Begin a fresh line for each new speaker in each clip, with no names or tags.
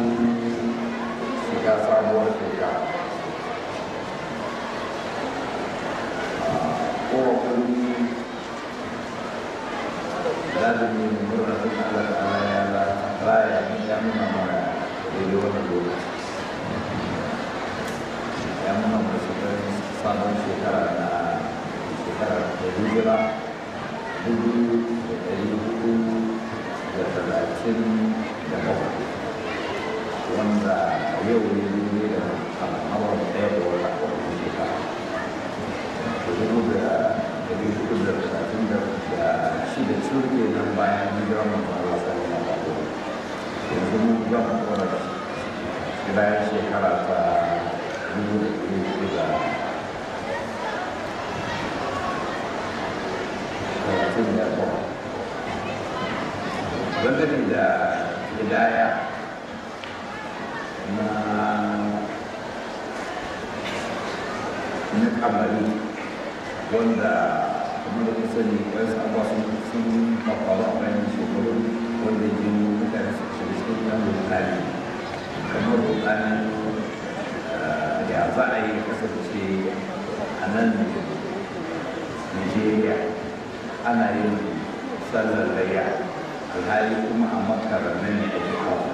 shiga sabuwar shekara kowane lazimi murna sun Allah ta'ala ya raya ya nuna mana daidai wannan lokaci ya nuna mana shigar sabon shekara na shekara da hijira dubu da ɗari hudu da talatin da bakwai wanda yau ne ne da al'amar ɗaya da wata wani shekara dubu da ɗari hudu da talatin da shida turke nan bayan hijirar manzo Allah sallallahu alaihi wasallam yanzu mun ga mu kora bayan shekara ta dubu da ɗari hudu da talatin da bakwai dangane da hidaya na na kamari wanda kuma da kusa ne wani abuwa sun sun fafawa a bayan shekaru wanda ya yi mutane su shiga cikin yan rukani kamar rukanin ya za a yi kasance a nan nigeria ana yin sallar layya alhali kuma a makarar nan ne ake kawo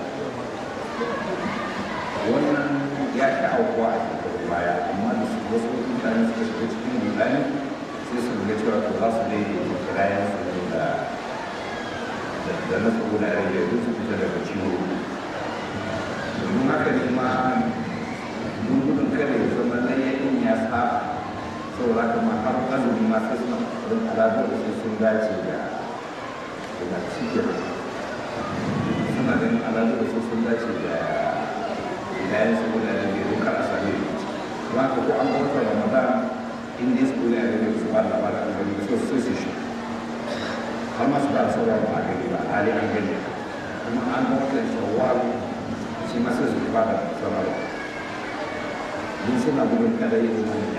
wannan ya sha aukuwa a shekaru baya amma da su wasu mutane suka shiga cikin rudani sai su ga cewa to za su daidaita kirayen su ne da da na su na rage duk su fita daga ciwo domin haka ne ma mun gudun kada ya zama layyakin ya saba saboda haka ma har azumi ma sai suna kokarin alaƙar da su sun dace da da cikin suna ganin alaƙar da su sun dace da ilayen su guda da bai duka a sami ba ka ko an bauta ramadan in dai su ne a gani su ba labarin an gani so su su shi har ma su ba sauwa ba a gani ba hali an gani kuma an bauta shawwal shi ma sai su ba da sanarwa duk suna gudun kada yin wani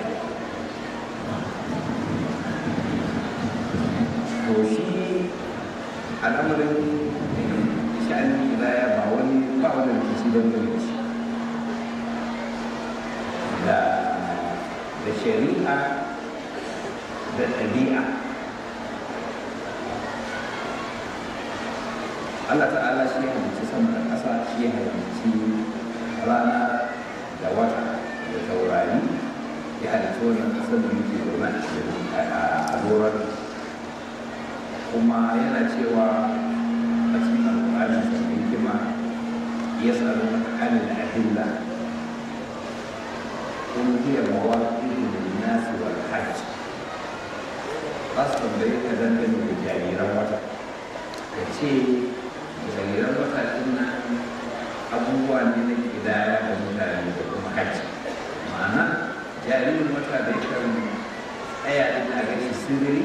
to shi al'amarin sha'anin ilaya ba wani ba wani rikici don gani shi da da shari'a da ɗabi'a Allah ta'ala shi ya halicci sama da ƙasa shi ya halicci rana da wata da taurari ya halicci wannan ƙasar da muke zaune a cikin a doron kuma yana cewa a cikin alƙur'ani da hikima ya tsaro mata kanin ahilla kun hiya mawaƙi da nasi wal hajj ba su tambaye ka dangane da jariran wata ka ce jariran wata ɗin nan abubuwa ne na kidaya da mutane da kuma hajji ma'ana jaririn wata da yakan tsaya ɗin a gani sirri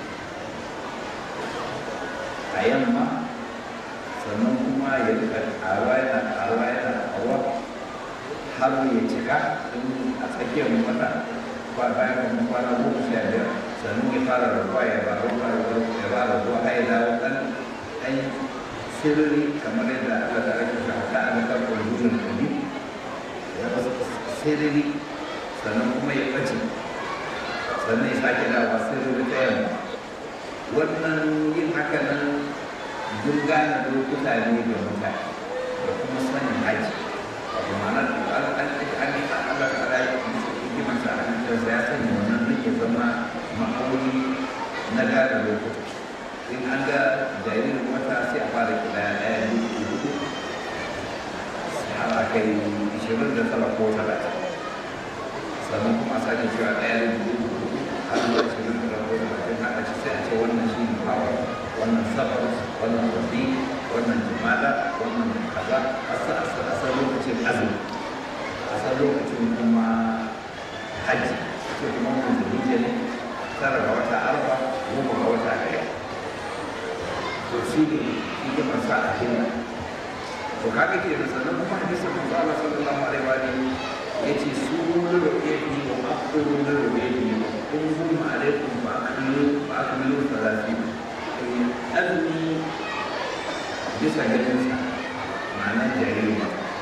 a yamma sannan kuma ya rika ƙaruwa yana ƙaruwa yana ƙaruwa har ya cika in a tsakiyar wata ba bayan kuma kwana goma sha biyar sannan ya fara rabuwa ya ba rabuwa ya ba rabuwa har ya dawo ɗan ɗan sirri kamar yadda Allah ta rage shi haka an ka ko gudun kabi ya ba sirri sannan kuma ya ɓace sannan ya sake dawa sirri ta yamma wannan yin haka nan duk gane lokuta ne ga mutane da kuma sanin haji wato ma'ana da an an an yi Allah ta ala yi musu hikimar sa a cikin ya sanya wannan duk ya zama ma'auni na gane lokuta in an ga jaririn wata sai a fara kira ɗaya biyu uku har a kai ishirin da tara ko talatin sannan kuma a sake cewa ɗaya biyu uku har zuwa ishirin da tara ko talatin haka ci sai a ce wannan shi ne hawa wannan sabar wannan rabi wannan jimada wannan kaza a san lokacin azumi a san lokacin kuma hajji ce kuma wannan zulhijja ne tara ga wata arba goma ga wata ɗaya to shi ne hikimar sa a hinna to kaga ke da sannan kuma hadisin manzo Allah sallallahu alaihi wa alihi yace su lurrubi wa aqulu lurrubi kun hum alaikum fa akmilu fa akmilu salati azmi bisa ganin sa ma'ana jariri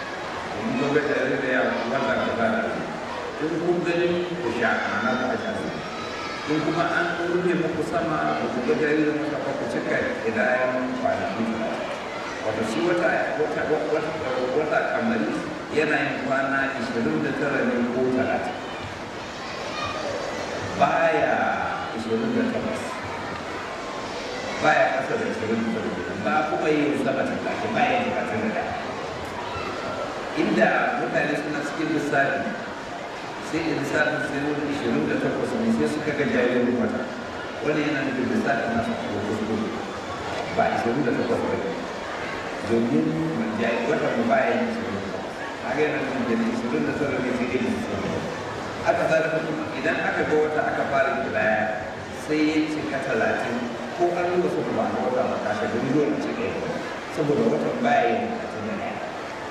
in kun gani ku sha ma'ana ku aja su in kuma an rufe muku sama ku ga jaririn wata ba ku cika idayen kwanaki wata shi wata wata wata wata kamari yana yin kwana 29 ne ko 30 baya 28 baya kasa da 29 ba kuma yi sama ta kake baya yin 31 inda mutane suna cikin lissafi sai in lissafin sai wani ishirin da takwas ne sai suka ga jaririn wata wani yana nufin lissafin nasu a kuskure ba ishirin da takwas ba ne domin wata mu baya yin ishirin da takwas haka yana nufin da ishirin da tara ne sai dai ishirin aka zara kuma idan aka ga wata aka fara kidaya sai ya cika talatin ko an yi wasu ba na wata makashe don dole ce ɗaya saboda watan baya yin talatin da ɗaya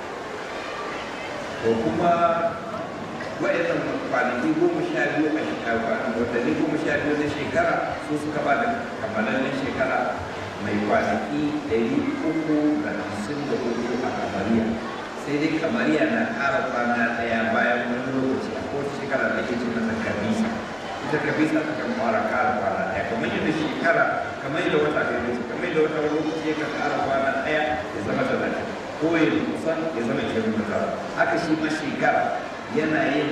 to kuma wa'annan kwanaki goma sha biyu a shekara watanni goma sha biyu na shekara su suka ba da kammalallen shekara mai kwanaki ɗari uku da hamsin da hudu a kamariya sai dai kamariya na ƙara kwana ɗaya bayan wani lokaci a kowace shekara da ke ce mata kabisa ita kabisa ta kan fara ƙara kwana ɗaya kamar yadda shekara kamar yadda wata kai ne kamar yadda wata lokaci ya kan ƙara kwana ɗaya ya zama talatin ko ya kusan ya zama ishirin da tara haka shi ma shekara yana yin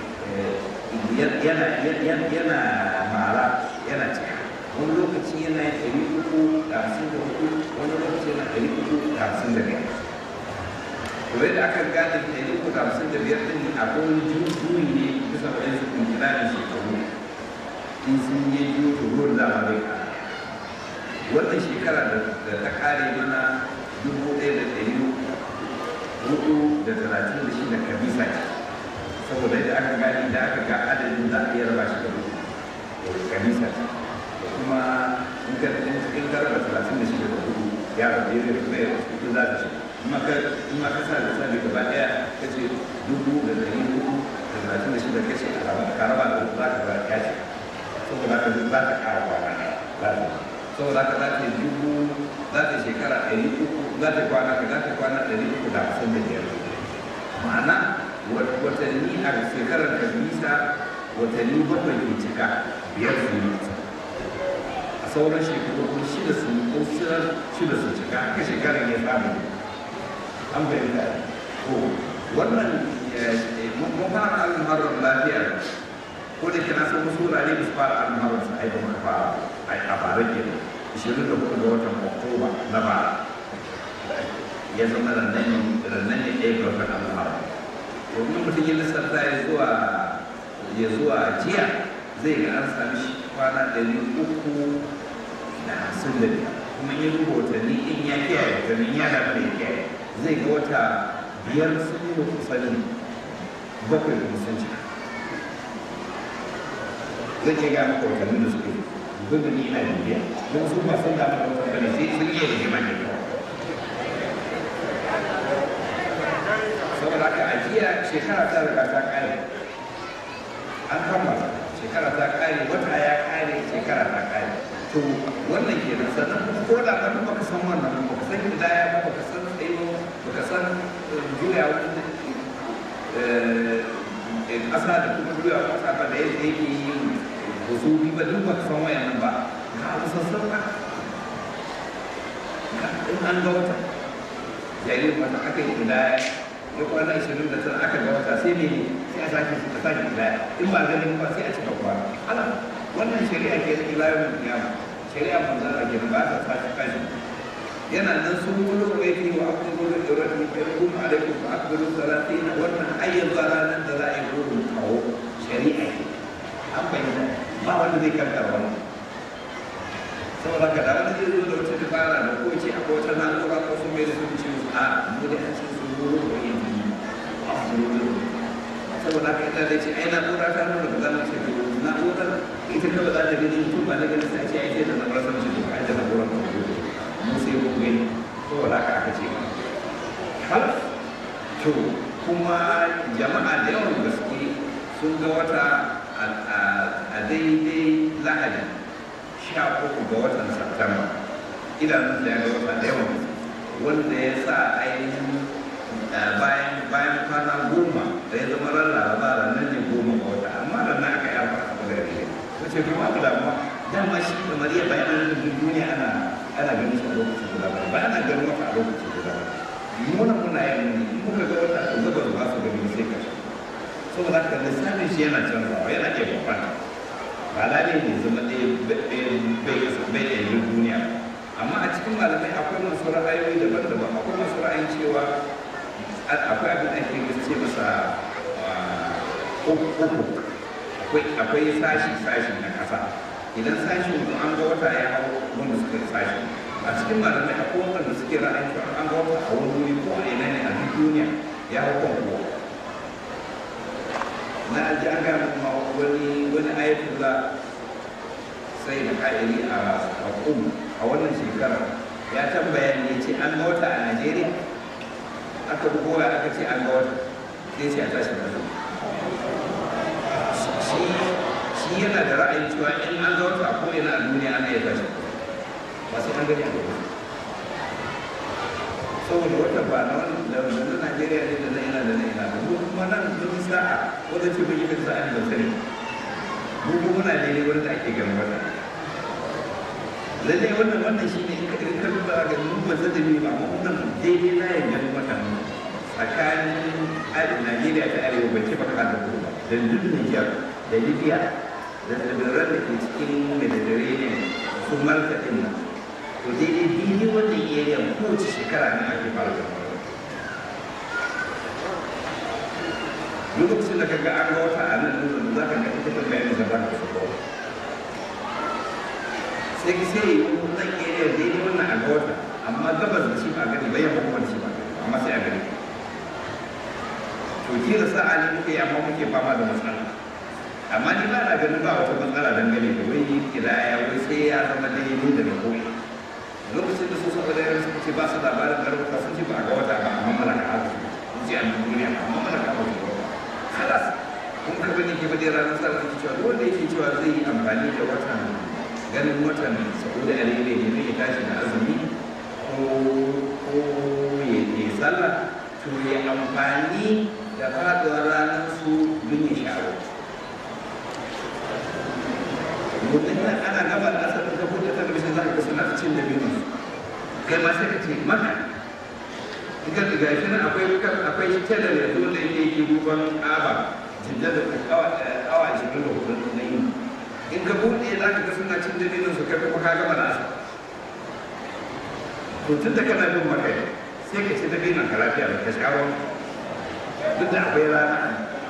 yana mara yana cika wani lokaci yana yin ɗari uku da hamsin da hudu wani lokaci yana ɗari uku da hamsin da biyar to yadda aka gane ɗari uku da hamsin da biyar ɗin akwai wani juyi ne bisa ga yanzu kun kira da shekaru in sun yi juyi to ruwan zama bai ƙara wannan shekara da ta ƙare mana dubu ɗaya da ɗari hudu da talatin da shida kabisa ce saboda yadda aka gani da aka ga adadin za a iya raba shi da hudu kabisa ce da kuma in ka in ka raba talatin da shida da hudu ya rabu ya rabu ya rabu hudu za ta shi in ma ka sa da sabi gaba ɗaya ka ce dubu da ɗari hudu da talatin da shida ka ce a raba ka raba da hudu za ka raba ya ce saboda haka za ta ƙara kwana ɗaya saboda haka za ta yi dubu za ta shekara ɗari uku za ta kwana ka za ta kwana ɗari uku da hamsin da biyar ma'ana watanni a shekarar da bisa watanni bakwai ke cika biyar su yi a sauran shekaru kuma shida su ko shida su cika haka shekarar ya samu an bayyana ko wannan mun fara almuharrar lafiya ko da kina san wasu wurare ba su fara almuharrar su aika muka fara a bara kenan ishirin da hudu ga watan oktoba na bara ya zama rannan ne ɗaya ga watan almuharram domin mutum ya lissafta ya zuwa ya zuwa jiya zai ga an sami shi kwana ɗari uku da hamsin da biyar kuma ya duba watanni in ya kiyaye watanni ya da mai kiyaye zai ga wata biyar sun yi kusanin bakwai da sun cika zai ke ga maka watannin da suke duk da ni ina bibiya don su ba sun damu da wata bane sai sun yi rigima ne kawai saboda haka a jiya shekara ta riga ta kare an kammala shekara ta kare wata ya kare shekara ta kare to wannan ke nan sannan kuma ko da ka baka san wannan baka san hidaya ba baka san tsayo baka san juya wani ƙasa da kuma juya ƙasa ba da yadda yake yin husuri ba duk baka san wayannan ba ka abu sassan ka in an ga wata yayin wata aka yi hidaya ya kwana ishirin da tara aka ga wata sai ne sai a sake a sake ilaya in ba ganin ba sai a cika kwana ala wannan shari'a ke da ilayen kiyama shari'a manzan a gina ba ta sake kashi yana nan sun wani kwaiti wa akwai gurin da rafi biyar kuma alaikum ba aka gurin salati na wannan ayyar ba ranar da za a yi gurin kawo shari'a ke an fahimta ba wanda zai kankara wani saboda ka da wani zai zo da wata dabara da ko ce akwai wata na'ura ko sun mai da sun ce a mu da an ce sun gurin da yin saboda haka ita da ce ai na'ura ta nuna ba za mu ce na'urar ita kawai za ta gani mutum ba na gani sai ce ai sai da na'urar sun ce ai da na'urar ta gudu mu sai mu gani saboda haka aka ce hal to kuma jama'a da yawan gaske sun ga wata a daidai lahadi sha uku ga watan Satamba idanun da ya ga wata da yawan wanda ya sa ainihin bayan bayan kwana goma da ya zama ran laraba ranar ne goma ce kuma ba damuwa dama shi da mariya bayan an rubuta duniya ana ana ganin shi a lokacin guda ba ba ana ganin wata a lokacin guda ba muna muna yin ne in muka ga wata a gaba ba su gani sai ka saboda haka lissafin shi yana canzawa yana iya bambanta ba lalai ne zama ɗaya bai ɗaya duniya amma a cikin malamai akwai masu ra'ayoyi daban-daban akwai masu ra'ayin cewa akwai abin da ake ce masa uku akwai sashi-sashi na ƙasa idan sashin an ga wata ya hau wanda suka sashi a cikin malamai akwai wanda suke ra'ayin cewa an ga wata a wani wuri ko a ina ne a duk duniya ya hau kan kowa na ji an gaya kuma wani wani ayatullah sai da ka'iri a hukumu a wannan shekarar ya tambaya ne ce an ga wata a najeriya aka bugo ya aka ce an ga wata sai ce a tashi da shi yana da ra'ayin cewa in an ga wata ko ina a duniya ana iya tashi ba sai an gani a gaba saboda wata ba na wani da na najeriya ne da na ina da na ina da mu kuma nan mun sa'a wanda ce bai yi kan sa'a da sani mu kuma muna daidai wanda ake ganin wata lallai wannan wannan shine in ka in ka duba ga mun ba zai da ba amma wannan daidai na yin ganin wata tsakanin Najeriya ta arewa bai ce ba ka da ba da duk Niger da Libya da tsibiran da ke cikin Mediterranean su Malta din nan to daidai daidai wannan area kowace shekara ne ake fara da lokacin da ka ga an ga wata a nan nuna za ka ga ita ta bayanin da za ka fi sai ki sai yi nan area daidai wannan a ga wata amma gabas da shi ba gani bayan ba kuma da shi ba amma sai a gani to kila sa'a ne muke yi amma muke fama da matsala amma ni ba na ganin ba wata matsala dangane da wai kidaya wai sai ya zama daidai da na koyi lokacin da su saboda yaran suka ce ba su labarin garuka sun ce ba a ga wata ba amma mana ka haka sun ce a duniya amma mana ka haka kalas kun ka bane ke bade ranar sa wani cewa wanda yake cewa zai yi amfani da watan ganin watan saboda alheri ne zai tashi da azumi ko ko ya yi sallah to ya amfani da faduwar ranar su don ya shawo mutum ana gaba da asar da kuɗa talabijin za ka ga suna cin da biyu kai ma sai ka ce maka in ka ga shi nan akwai akwai telar ya zo da yake yi duban aba jinda da awa awa ashirin da hudu na yi in ka buɗe za ka ga suna cin da biyu su kai kuma ka gama da asar to tun da kana bin maka sai ka ce da biyu ka lafiya da ka shawo duk da akwai rana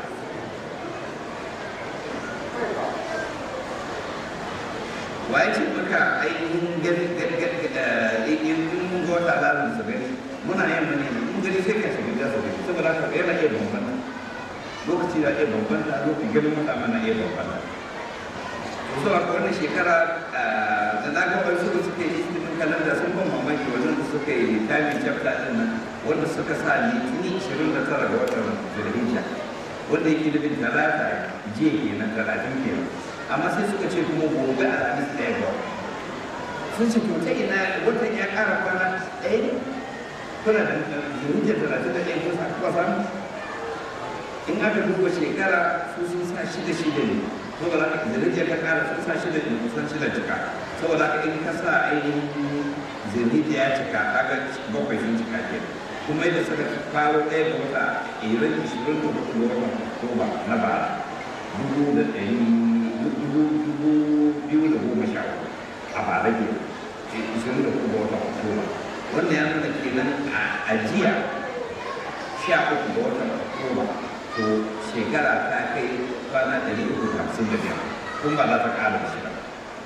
waye ce maka ainihin gani in mun ga wata alamun su gani muna yin mani mun gani sai ka shiga gasa gani saboda haka yana iya bambanta lokaci da iya bambanta lokaci ganin wata mana iya bambanta so a wannan shekara da na ga wasu da suke yi cikin kalanda sun ban mamaki wajen da suka yi time chapter din nan wanda suka sa litini 29 ga watan zulhijja wanda yake da bin talata jiya kenan talatin kenan amma sai suka ce kuma gobe alhamis ɗaya ga sun ce to ta ina watan ya ƙara kwana ɗaya ne kuna da zuhujjar talatin da ɗaya kusa kuka samu in aka duba shekara su sun sa shida shida ne saboda haka zuhujjar ta ƙara sun sa shida ne kusan shida cika saboda haka in ka sa ainihin zuhujjar ya cika kaga bakwai sun cika ke kuma yadda suka faro ɗaya ga wata irin ishirin da hudu ga watan oktoba na bara dubu da ɗari dubu dubu biyu da goma sha uku a bara ke ishirin da uku ga watan oktoba wannan ya nuna kenan a jiya sha uku ga watan oktoba to shekara ta kai kwana ɗari uku da hamsin da biyar kun ba za ta ƙara da shida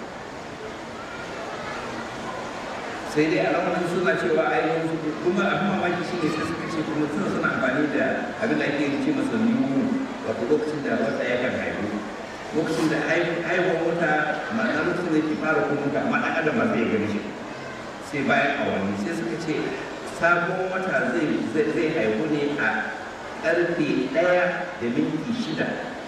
sai dai alamun suna cewa ainihin kuma abin mamaki shine sai suka ce kuma suna suna amfani da abin da ake ce masa new wato lokacin da wata ya kan haihu lokacin da haihuwar wata ma'ana lokacin da yake fara kuma ga amma ɗan adam ba zai gani shi sai bayan awanni sai suka ce sabon wata zai zai haihu ne a ƙarfe ɗaya da minti shida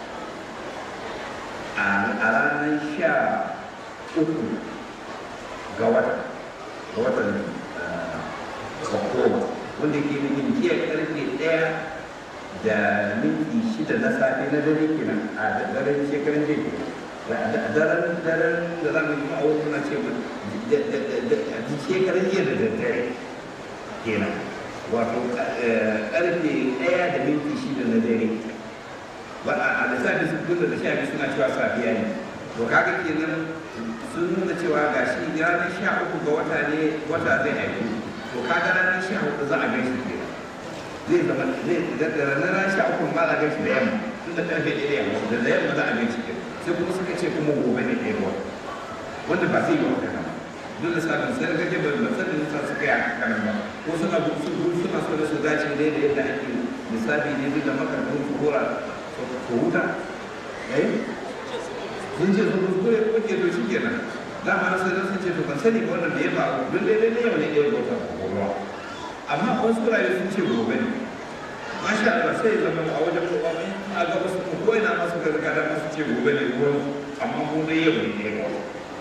a ranar sha uku ga wata ga watan oktoba wanda ke nufin jiya karfe ɗaya da minti shida na safe na dare kenan a daren shekaran jiya kenan daren daren da za mu yi ma'awar muna ce shekarar jiya da daddare kenan wato karfe ɗaya da minti shida na dare ba a lissafi su kulla da sha biyu suna cewa safiya ne to kaga kenan sun nuna cewa ga shi ranar sha uku ga wata ne wata zai haifu to kaga ranar sha uku za a gan shi kenan zai zama zai da ranar sha uku ma za a gan shi da yamma tun da karfe ɗaya da yamma da yamma za a gan shi kenan sai kuma suka ce kuma gobe ne ɗaya ruwa wanda ba zai yi wa kana dole sabon sai da kake bai basar da nisa suka yi a kanan ba ko suna su suna so da su dace ne da yadda ake misali ne duk da makarantun su hora su huta eh sun ce sun kuskure ko ke to shi kenan dama na sai sun ce to ban sani ba wannan da ya faru don dai dai yau ne ɗaya bauta ko ruwa amma wasu kuraye sun ce gobe ne masha Allah sai zama a wajen kowa mai a ga wasu ko ina masu gargada masu ce gobe ne ruwan amma mun dai yau ne ɗaya bauta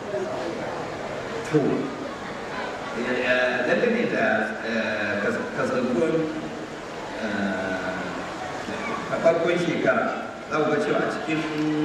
to dangane da kasantuwar a farkon shekara za ku ga cewa a cikin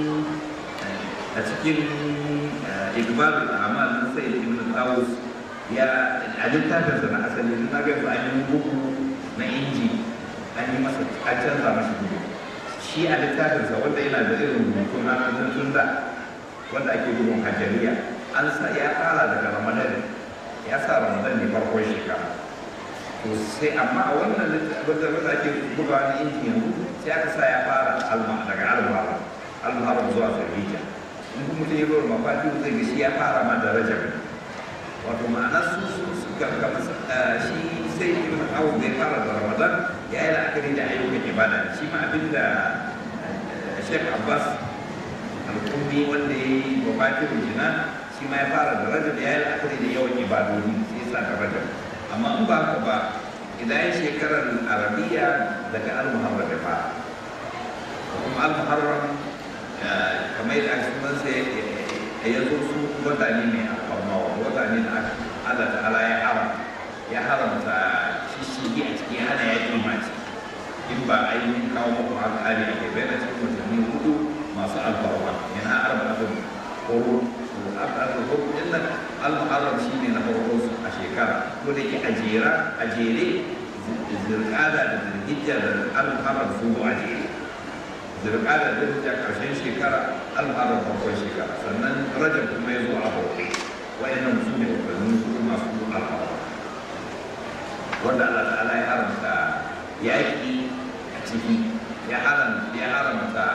a cikin igbalul amal na sai ibn tawus ya a littafinsa na asali na ga yanzu an yi bugu na inji an yi masa a canza masa bugu shi a littafinsa wanda yana da irin rubutu na tun da wanda ake bugun hajjariya an sa ya fara daga ramadan ya sa ramadan ne farkon shekara to sai amma a wannan littafin da ake bugawa na inji yanzu sai aka sa ya fara alma daga almahara almahara zuwa zulhijja in kuma mutum ya bar mafati zai ga shi ya fara ma da rajab wato ma'ana su su su gargama shi sai ibn awu bai fara da ramadan ya yi la'akari da ayyukan ibada shi ma abinda Sheikh Abbas al-Kummi wanda ya yi wafatin jina shi ma ya fara da rajab ya yi la'akari da yawan ibadodi sai sa da rajab amma in ba haka ba idan shekarar arabiya daga al-muharram ya fara kuma al-muharram kamar yadda aka sunan sai ya zo su wata ne mai alfarma wata ne da Allah ta'ala ya haram ya haramta shishigi a ciki hana ya yi mace in ba ainihin kawo muku al'adi a ke bayyana cikin watanni hudu masu alfarma yana arba'atun horo al'adun din nan al-muharram shi ne na farko su a shekara ko da ke a jera a jere zirkada da zirgijja da al-muharram su a jere zirkada da zirgijja karshen shekara al-muharram farkon shekara sannan rajab kuma ya zo a bauɗe wa'annan su ne watanni su masu alfarma wanda Allah ta'ala ya haramta yaƙi a ciki ya haramta ya haramta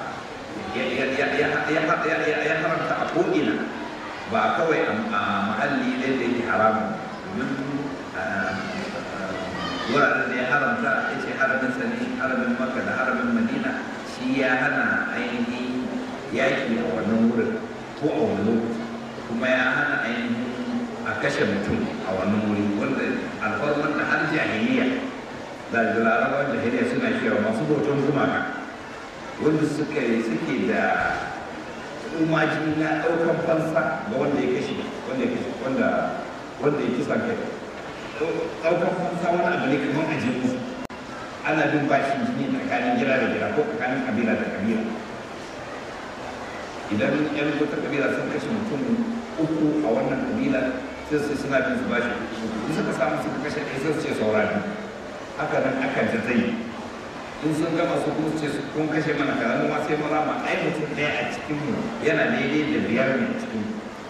ya haramta a ko'ina ba kawai a mahalli ɗaya da yake haramun domin wuraren da ya haramta ya ce haramin sani haramin maka da haramin madina shi ya hana ainihin yaƙi a wannan wurin ko a wani lokaci kuma ya hana ainihin a kashe mutum a wannan wuri wanda alfarman da har jahiliya da larabawan jahiliya suna cewa masu bautan gumaka wanda suka suke da umaji na ɗaukan fansa ga wanda ya kashe wanda ya kashe wanda wanda ya kisa kai ɗaukan fansa wani abu ne kamar ajin musu ana bin bashin jini tsakanin gida da gida ko tsakanin kabila da kabila idan yan wata kabila sun kashe mutum uku a wannan kabila sai su suna bin su bashi in suka samu suka kashe ɗaya sai su ce saura biyu haka nan akan ta zai in sun gama su kuma ce kun kashe mana kaza mu ma sai mu rama ai mutum ɗaya a cikin mu yana daidai da biyar ne a cikin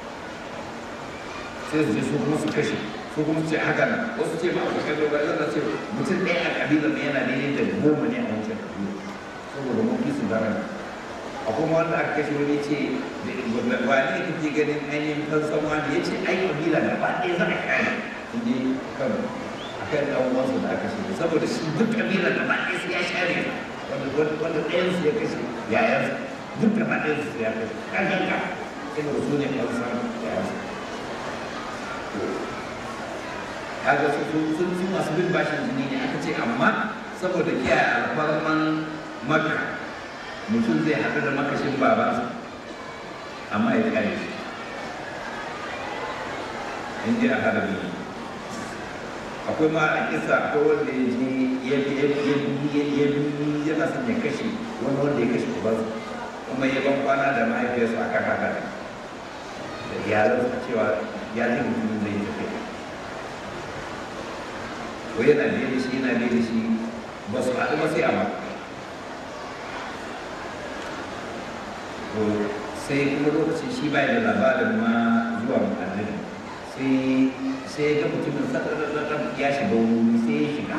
sai su je su kuma su kashe su kuma su ce haka nan wasu ce ma a kusa da zan ce mutum ɗaya a kabilar ne yana daidai da goma ne a wancan kabila saboda mun fi su daren a kuma wanda aka kashe wani ce wani ne kake ganin ainihin fansan wani ya ce ai kabila gaba ɗaya za a kare in je kan akan ɗan uwansa da aka kashe saboda shi duk kabila gaba ɗaya su ya share wanda wanda ɗayan su ya kashe yayansa duk gaba ɗayan su ya kashe kan ganka saboda su ne fansan yayansa kaga su sun su masu bin bashin jini ne aka ce amma saboda kiyaye alfarman maka mutum zai haɗu da makashin babansa amma ya kare shi in ji a harami akwai ma a kisa akwai wanda ya ji ya bi ya bi ya bi yana son ya kashe wani wanda ya kashe ubansa kuma ya ban kwana da mahaifiyarsa akan haka da iyalansa cewa ya ji mutum zai tafi ko yana biye da shi yana biye da shi ba su haɗu ba sai a maka to sai kuma lokacin shi bai da labarin ma zuwa annabi sai sai ga mutumin sadadadadad ya shiga wuri sai ya shiga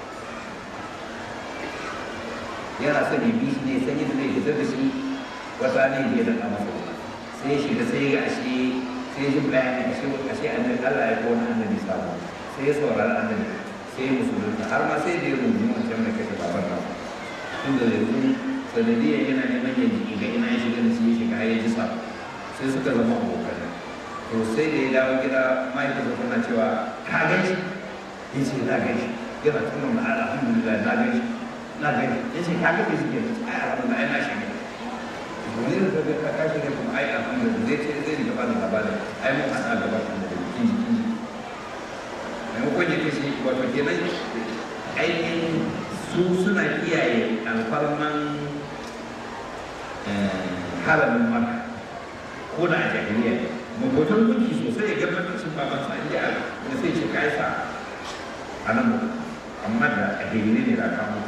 yana son ya bi shi ne san yadda zai fitar da shi wata ne ya daɗa masa sai ya shiga sai ya ga ashe sai ya ji bayani ashe ashe annabi Allah ya kawo annabi sabo sai ya saurari annabi sai ya musulunta har ma sai da ya rubuta wancan mai kashe baban nan tunda yanzu sanadiyar yana neman ya jiki ga ina ya shiga da shi ya shiga ya ji sa sai suka zama abokan to sai da ya dawo gida mahaifinsa tana cewa ka gan shi ya ce na gan shi yana tuna na alhamdulillah na gan shi na gan shi ya ce ka gan shi ke ai alhamdulillah ai na shiga wani da kaga ka kashi ne kuma ai alhamdulillah zai ce zai riga bani labarin ai mun hana gaba kan da kin ji kin ji maimakon ya kashe wato kenan ainihin su suna kiyaye alfarman haramin maka ko da a jahiliya ne mabotan gunki sosai ya gaba cin baban sa inda da sai ce kai sa a nan mu amma da a jahiliya ne da aka mutu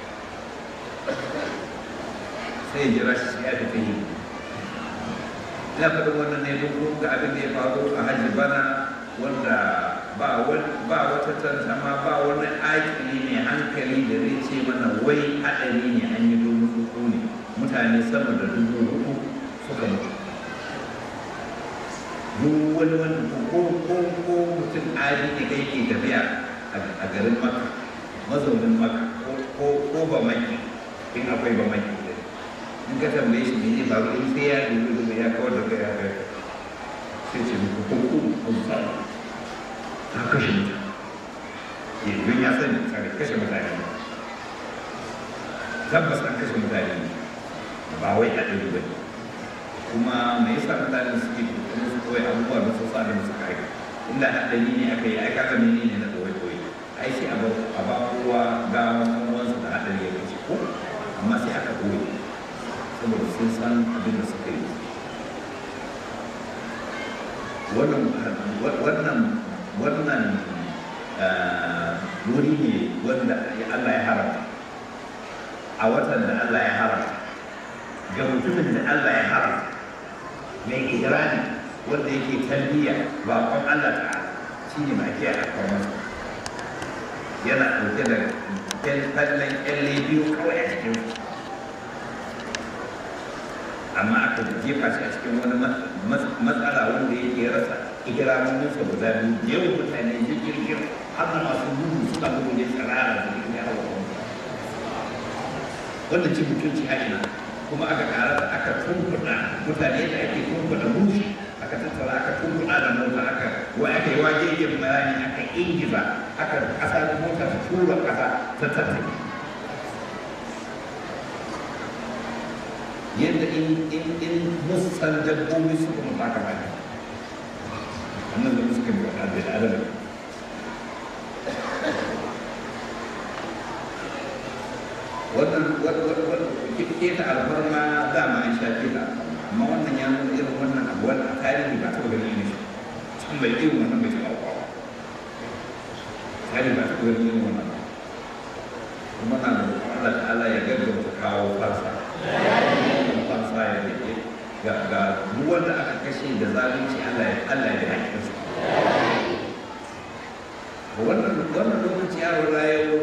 sai ya jira shi ya tafi yi ina faɗin wannan ne don ga abin da ya faru a hajji bana wanda ba wata tantama ba wani aikili mai hankali da zai ce mana wai haɗari ne an yi domin tsuntsu ne mutane sama da dubu uku suka mutu duk wani wani ko ko ko mutum adi ne kai ke tafiya a garin maka mazaunin maka ko ko ba maki in akwai ba maki in ka tambaye shi ne zai faru in sai ya dubu dubu ya kawar da kai ya kai sai ce muku ko ko ko ta kashe mutum yanzu ya sani tsare kashe mutane tabbas an kashe mutane ba wai a ɗari ba kuma me yasa mutane suke kuma su koyi abubuwa da su sa da su kai inda haɗari ne aka yi ai kaga mene ne na koyi koyi ai sai a ba kowa ga wansu da haɗari ya kashe ko amma sai aka koyi saboda sun san abin da suka yi wannan wannan wannan wuri ne wanda Allah ya haramta a watan da Allah ya haramta ga mutumin da Allah ya haramta mai idrani wanda yake talbiya baƙon Allah ta shi ne mai kiyaye alfarman yana ɗauke da kallon kyalle biyu kawai a cikin amma aka jefa shi a cikin wani matsala wanda yake rasa ikiramominsa guda biyu yawan mutane jirgin har da masu gudu suka gudu ne tsirara da jirgin yawa wanda ci mutunci a ina kuma aka kara da aka tunkuɗa mutane da ake tunkuɗa mushi aka tattara aka tunkuɗa da mota aka wa aka yi waje yin bayani aka ingiza aka ƙasa da mota ta tura ƙasa ta tattake yadda in in in musan dabbobi suka mutu aka bani annan da suka yi wa da adam wannan keta alfarma dama an sha keta amma wannan ya nuna irin wannan abu wannan tarihi ba taɓa ganin irin shi can bai irin wannan bai taɓa kwawa tarihi ba taɓa ganin irin wannan kuma na da Allah ta'ala ya gaggauta kawo farsa farsa ya rike ga ga duk wanda aka kashe da zalunci Allah ya Allah ya haƙƙin su wannan wannan lokaci ya rura yau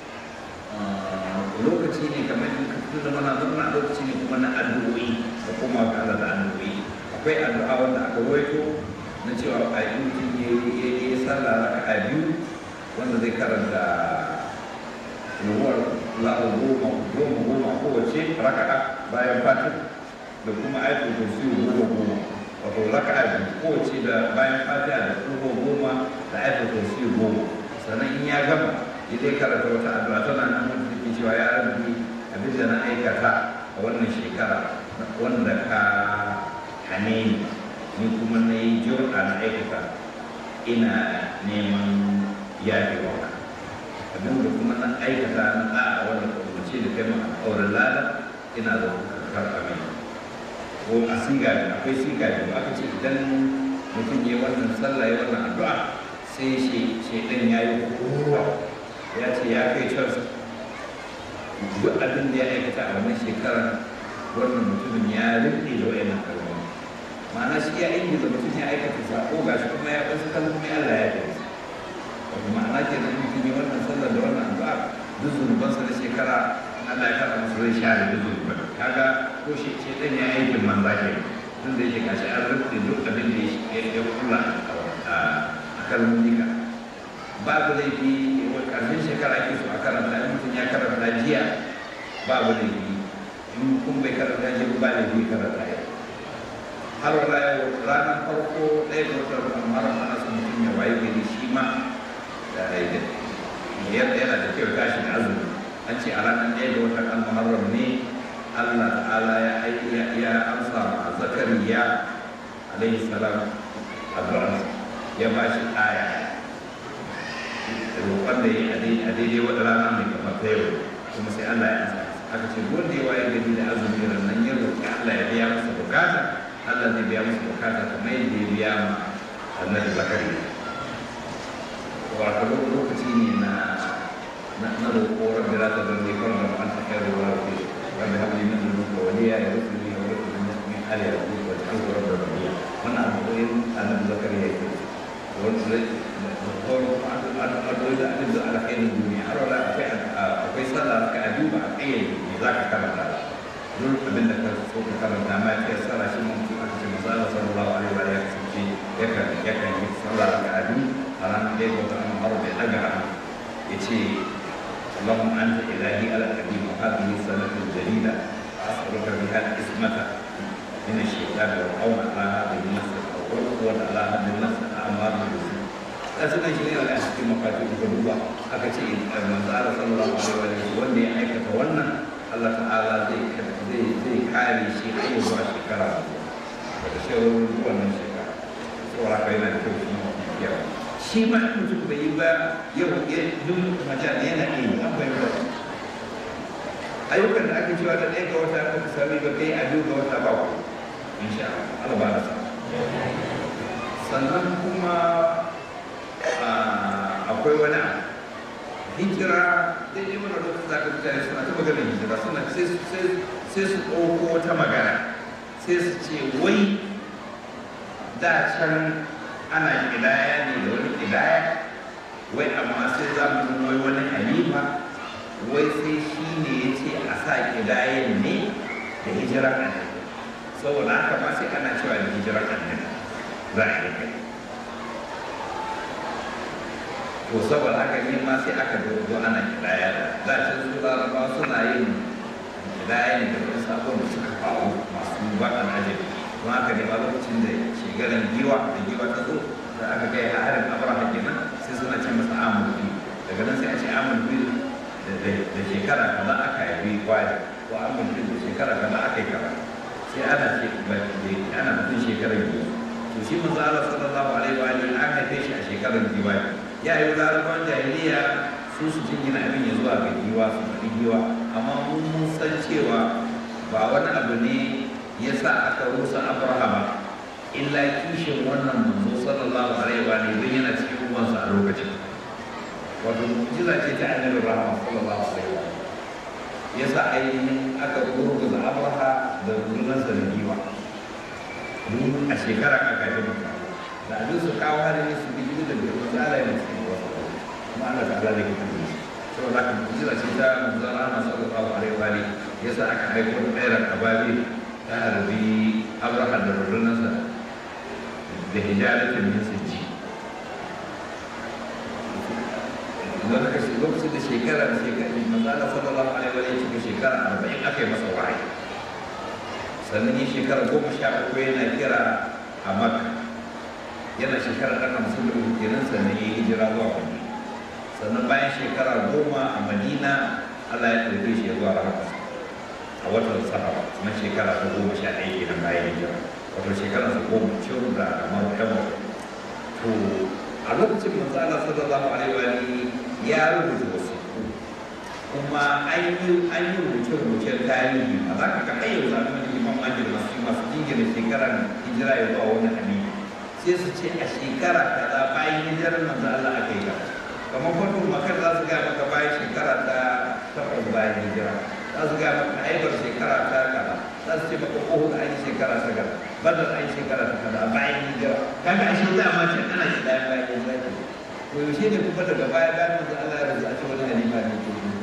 lokaci ne kamar tun da mana zama lokaci ne kuma na addu'o'i da kuma ga Allah da addu'o'i akwai addu'a wanda aka rawaito na cewa a yi mutum ya yi sallah raka'a biyu wanda zai karanta ruwar la'u goma goma goma kowace raka'a bayan fatin da kuma ayatul kursi goma goma wato raka'a biyu kowace da bayan fatiha da kuma goma da ayatul kursi goma sannan in ya gama ya dai karanta wata addu'a tana nan wanda take cewa ya rabbi abin da na aikata a wannan shekara wanda ka hane ni ni kuma na yi jur'a na aikata ina neman yafewa abin da kuma na aikata na ɗa'a wanda ka umarce da kai ma auren lada ina da karɓa mai ko a siga akwai siga biyu aka ce idan mutum ya wannan sallah ya wannan addu'a sai shi shaidan ya yi kowa ya ce ya kai can duk abin da ya aikata a wannan shekarar wannan mutumin ya rufe da wayannan kalmomi ma'ana shi ya ingiza mutum ya aikata sako ga shi kuma ya wasu kalmomi Allah ya kai wato ma'ana ke nan mutum ya wannan sallar da wannan addu'a duk zunubansa na shekara Allah ya karɓa masa zai share duk zunuban kaga ko shi ce dan ya aikin manza ke tun da yake gashi an rufe duk abin da ya kula a kalmomi ka babu laifi karshen shekara ke so a karanta in mutum ya karanta jiya babu laifi in kun bai karanta jiya ba laifi karanta ya har wala yau ranar farko ɗaya ga watan ramar ana son mutum ya waye gari shi ma da aida yadda yana da kyau tashi da azumi an ce a ranar ɗaya ga watan al-muharram ne Allah ta'ala ya aiki ya amsa ma zakariya alaihi salam addu'arsa ya ba shi aya roƙon da ya yi a daidai wata rana mai kamar ta yau kuma sai Allah ya ansa aka ce wanda ya waye gari da azumi nan ya roƙi Allah ya biya masa bukata Allah zai biya masa bukata kamar yadda ya biya ma annabi zakari wato lokaci ne na na na roƙo rabbi la tadrni farda wa anta khairu rabbi rabbi hab li min ladunka waliya yarithuni wa yarithu min ali yaqub wa ta'ala rabbi rabbiya wannan addu'o'in annabi zakari ya yi wanda addu'o'i da abin da alkhairin duniya har wala akwai akwai sallah ka a duba a kayyade me za ka karanta duk abin da ka so ka karanta ma ya sallah shi mun aka ce manzo Allah sallallahu alaihi wa alihi wasallam yakan yakan yi sallah ka a duba a ranar da ya wata an har bai daga hannu ya ce اللهم انت الهي على القديم وهذه السنه الجديده اسالك بها الاسمه من الشيطان والقوم على هذه النفس والقوه على هذه النفس اعمار بالسوء da suna shi ne a cikin mafafi da duba aka ce manzo Allah sallallahu alaihi wa sallam wanda ya aikata wannan Allah ta'ala zai zai zai kare shi har ya zuwa shekara daga shawarar wannan shekara saboda haka yana da kyau shi ma yawa shi ma in mutum bai yi ba yau ya duk mutane yana iya yi an bai ba ayyukan da ake cewa da ɗaya ga wata aka sami ba kai a biyu ga wata ba ku insha Allah Allah ba da sa sannan kuma akwai wani abu hijira daidai mana lokacin da aka mutane suna ta magana hijira suna sai su ɗauko wata magana sai su ce wai da can ana ƙidaya ne da wani ƙidaya wai amma sai za mu wai wani halifa wai sai shi ne ya ce a sa ƙidayen ne da hijirar annabi saboda haka ma sai ana cewa da hijirar annabi za a yi kai to saboda haka ne ma sai aka dogo ana kidaya da can su laraba suna yin kidaya ne da wani sabon da suka faru masu baɗan ajabi don haka ne ma lokacin da shegaran giwa da giwa ta zo da aka kai a harin abraha kenan sai suna ce masa amur biyu daga nan sai a ce amur biyu da shekara kaza aka yi kwari ko amur biyu da shekara kaza aka yi kaza sai ana ce ana mutum shekarar biyu to shi manzo Allah sallallahu alaihi wa alihi an haife shi a shekarar giwa ya yi larabawan jahiliya su su jingina abin ya zuwa ga giwa su faɗi giwa amma mun mun san cewa ba wani abu ne ya sa aka rusa abrahama illa kishin wannan manzo sallallahu alaihi wa alihi don yana cikin uwansa a lokacin wato mu'jiza ce ta annabi rahama sallallahu alaihi wa ya sa ainihin aka gurguza abraha da rundunarsa da giwa domin a shekara aka ji mutum da abin su kawo hari ne su biyu da biyu wanda ala yana cikin wasu kuma Allah ta ala da kita ne saboda haka mu'jiza ce ta manzon Allah sallallahu alaihi wa alihi yasa aka aiko da tsayar ababi ta harbi Abraham da rundunarsa da hijaratin min sijji lokacin da shekara da shekara manzon Allah sallallahu alaihi wa alihi cikin shekara arba'in aka yi masa wahayi sannan yin shekara goma sha uku yana kira a makka yana shekara ɗan hamsin da uku kenan sannan ya yi hijira zuwa madina sannan bayan shekara goma a madina allah ya ɗauke shi ya zuwa rahama a watan sahara na shekara ta goma sha ɗaya kenan bayan hijira wato shekara ta goma ciwo da kamar ɗan to a lokacin manzo Allah sallallahu alaihi wa alihi ya rubuta wasu kuma an yi an yi rubuce-rubucen tarihi a za ka ga ayyau zaɓen imam mangil masu masu jingina shekarar hijira ya zuwa wani halifa sai su ce a shekara kaza bayan hijirar manzo Allah aka yi gaba kamar kwatu makar za su gaya maka bayan shekara ta takwas bayan hijira za su gaya maka aibar shekara ta kaza za su ce maka kohun an yi shekara ta kaza badar an yi shekara ta kaza bayan hijira kaga ashe dama ce ana shi bayan bayan hijira ke to yaushe ne kuma daga baya bayan manzo Allah ya rasu a ce wani halifa ne ke yi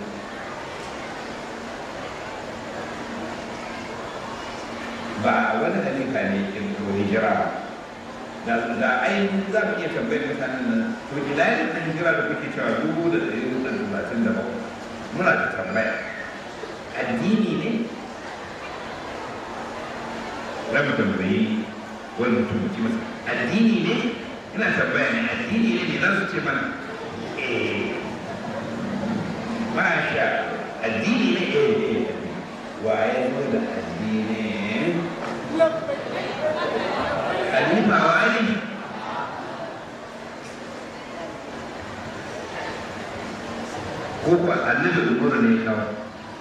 ba wani halifa ne ke hijira ba da da ai za mu iya tambayar mutanen nan to ila yin kan hijira da kuke cewa dubu da ɗari hudu da talatin da bakwai muna da tambaya addini ne za mu tambayi wani mutum mutum masa addini ne ina tambaya ne addini ne ne za su ce mana eh masha addini ne eh eh wa ya zo da addini Khalifa wani ko kuwa annabi umaru ne kawai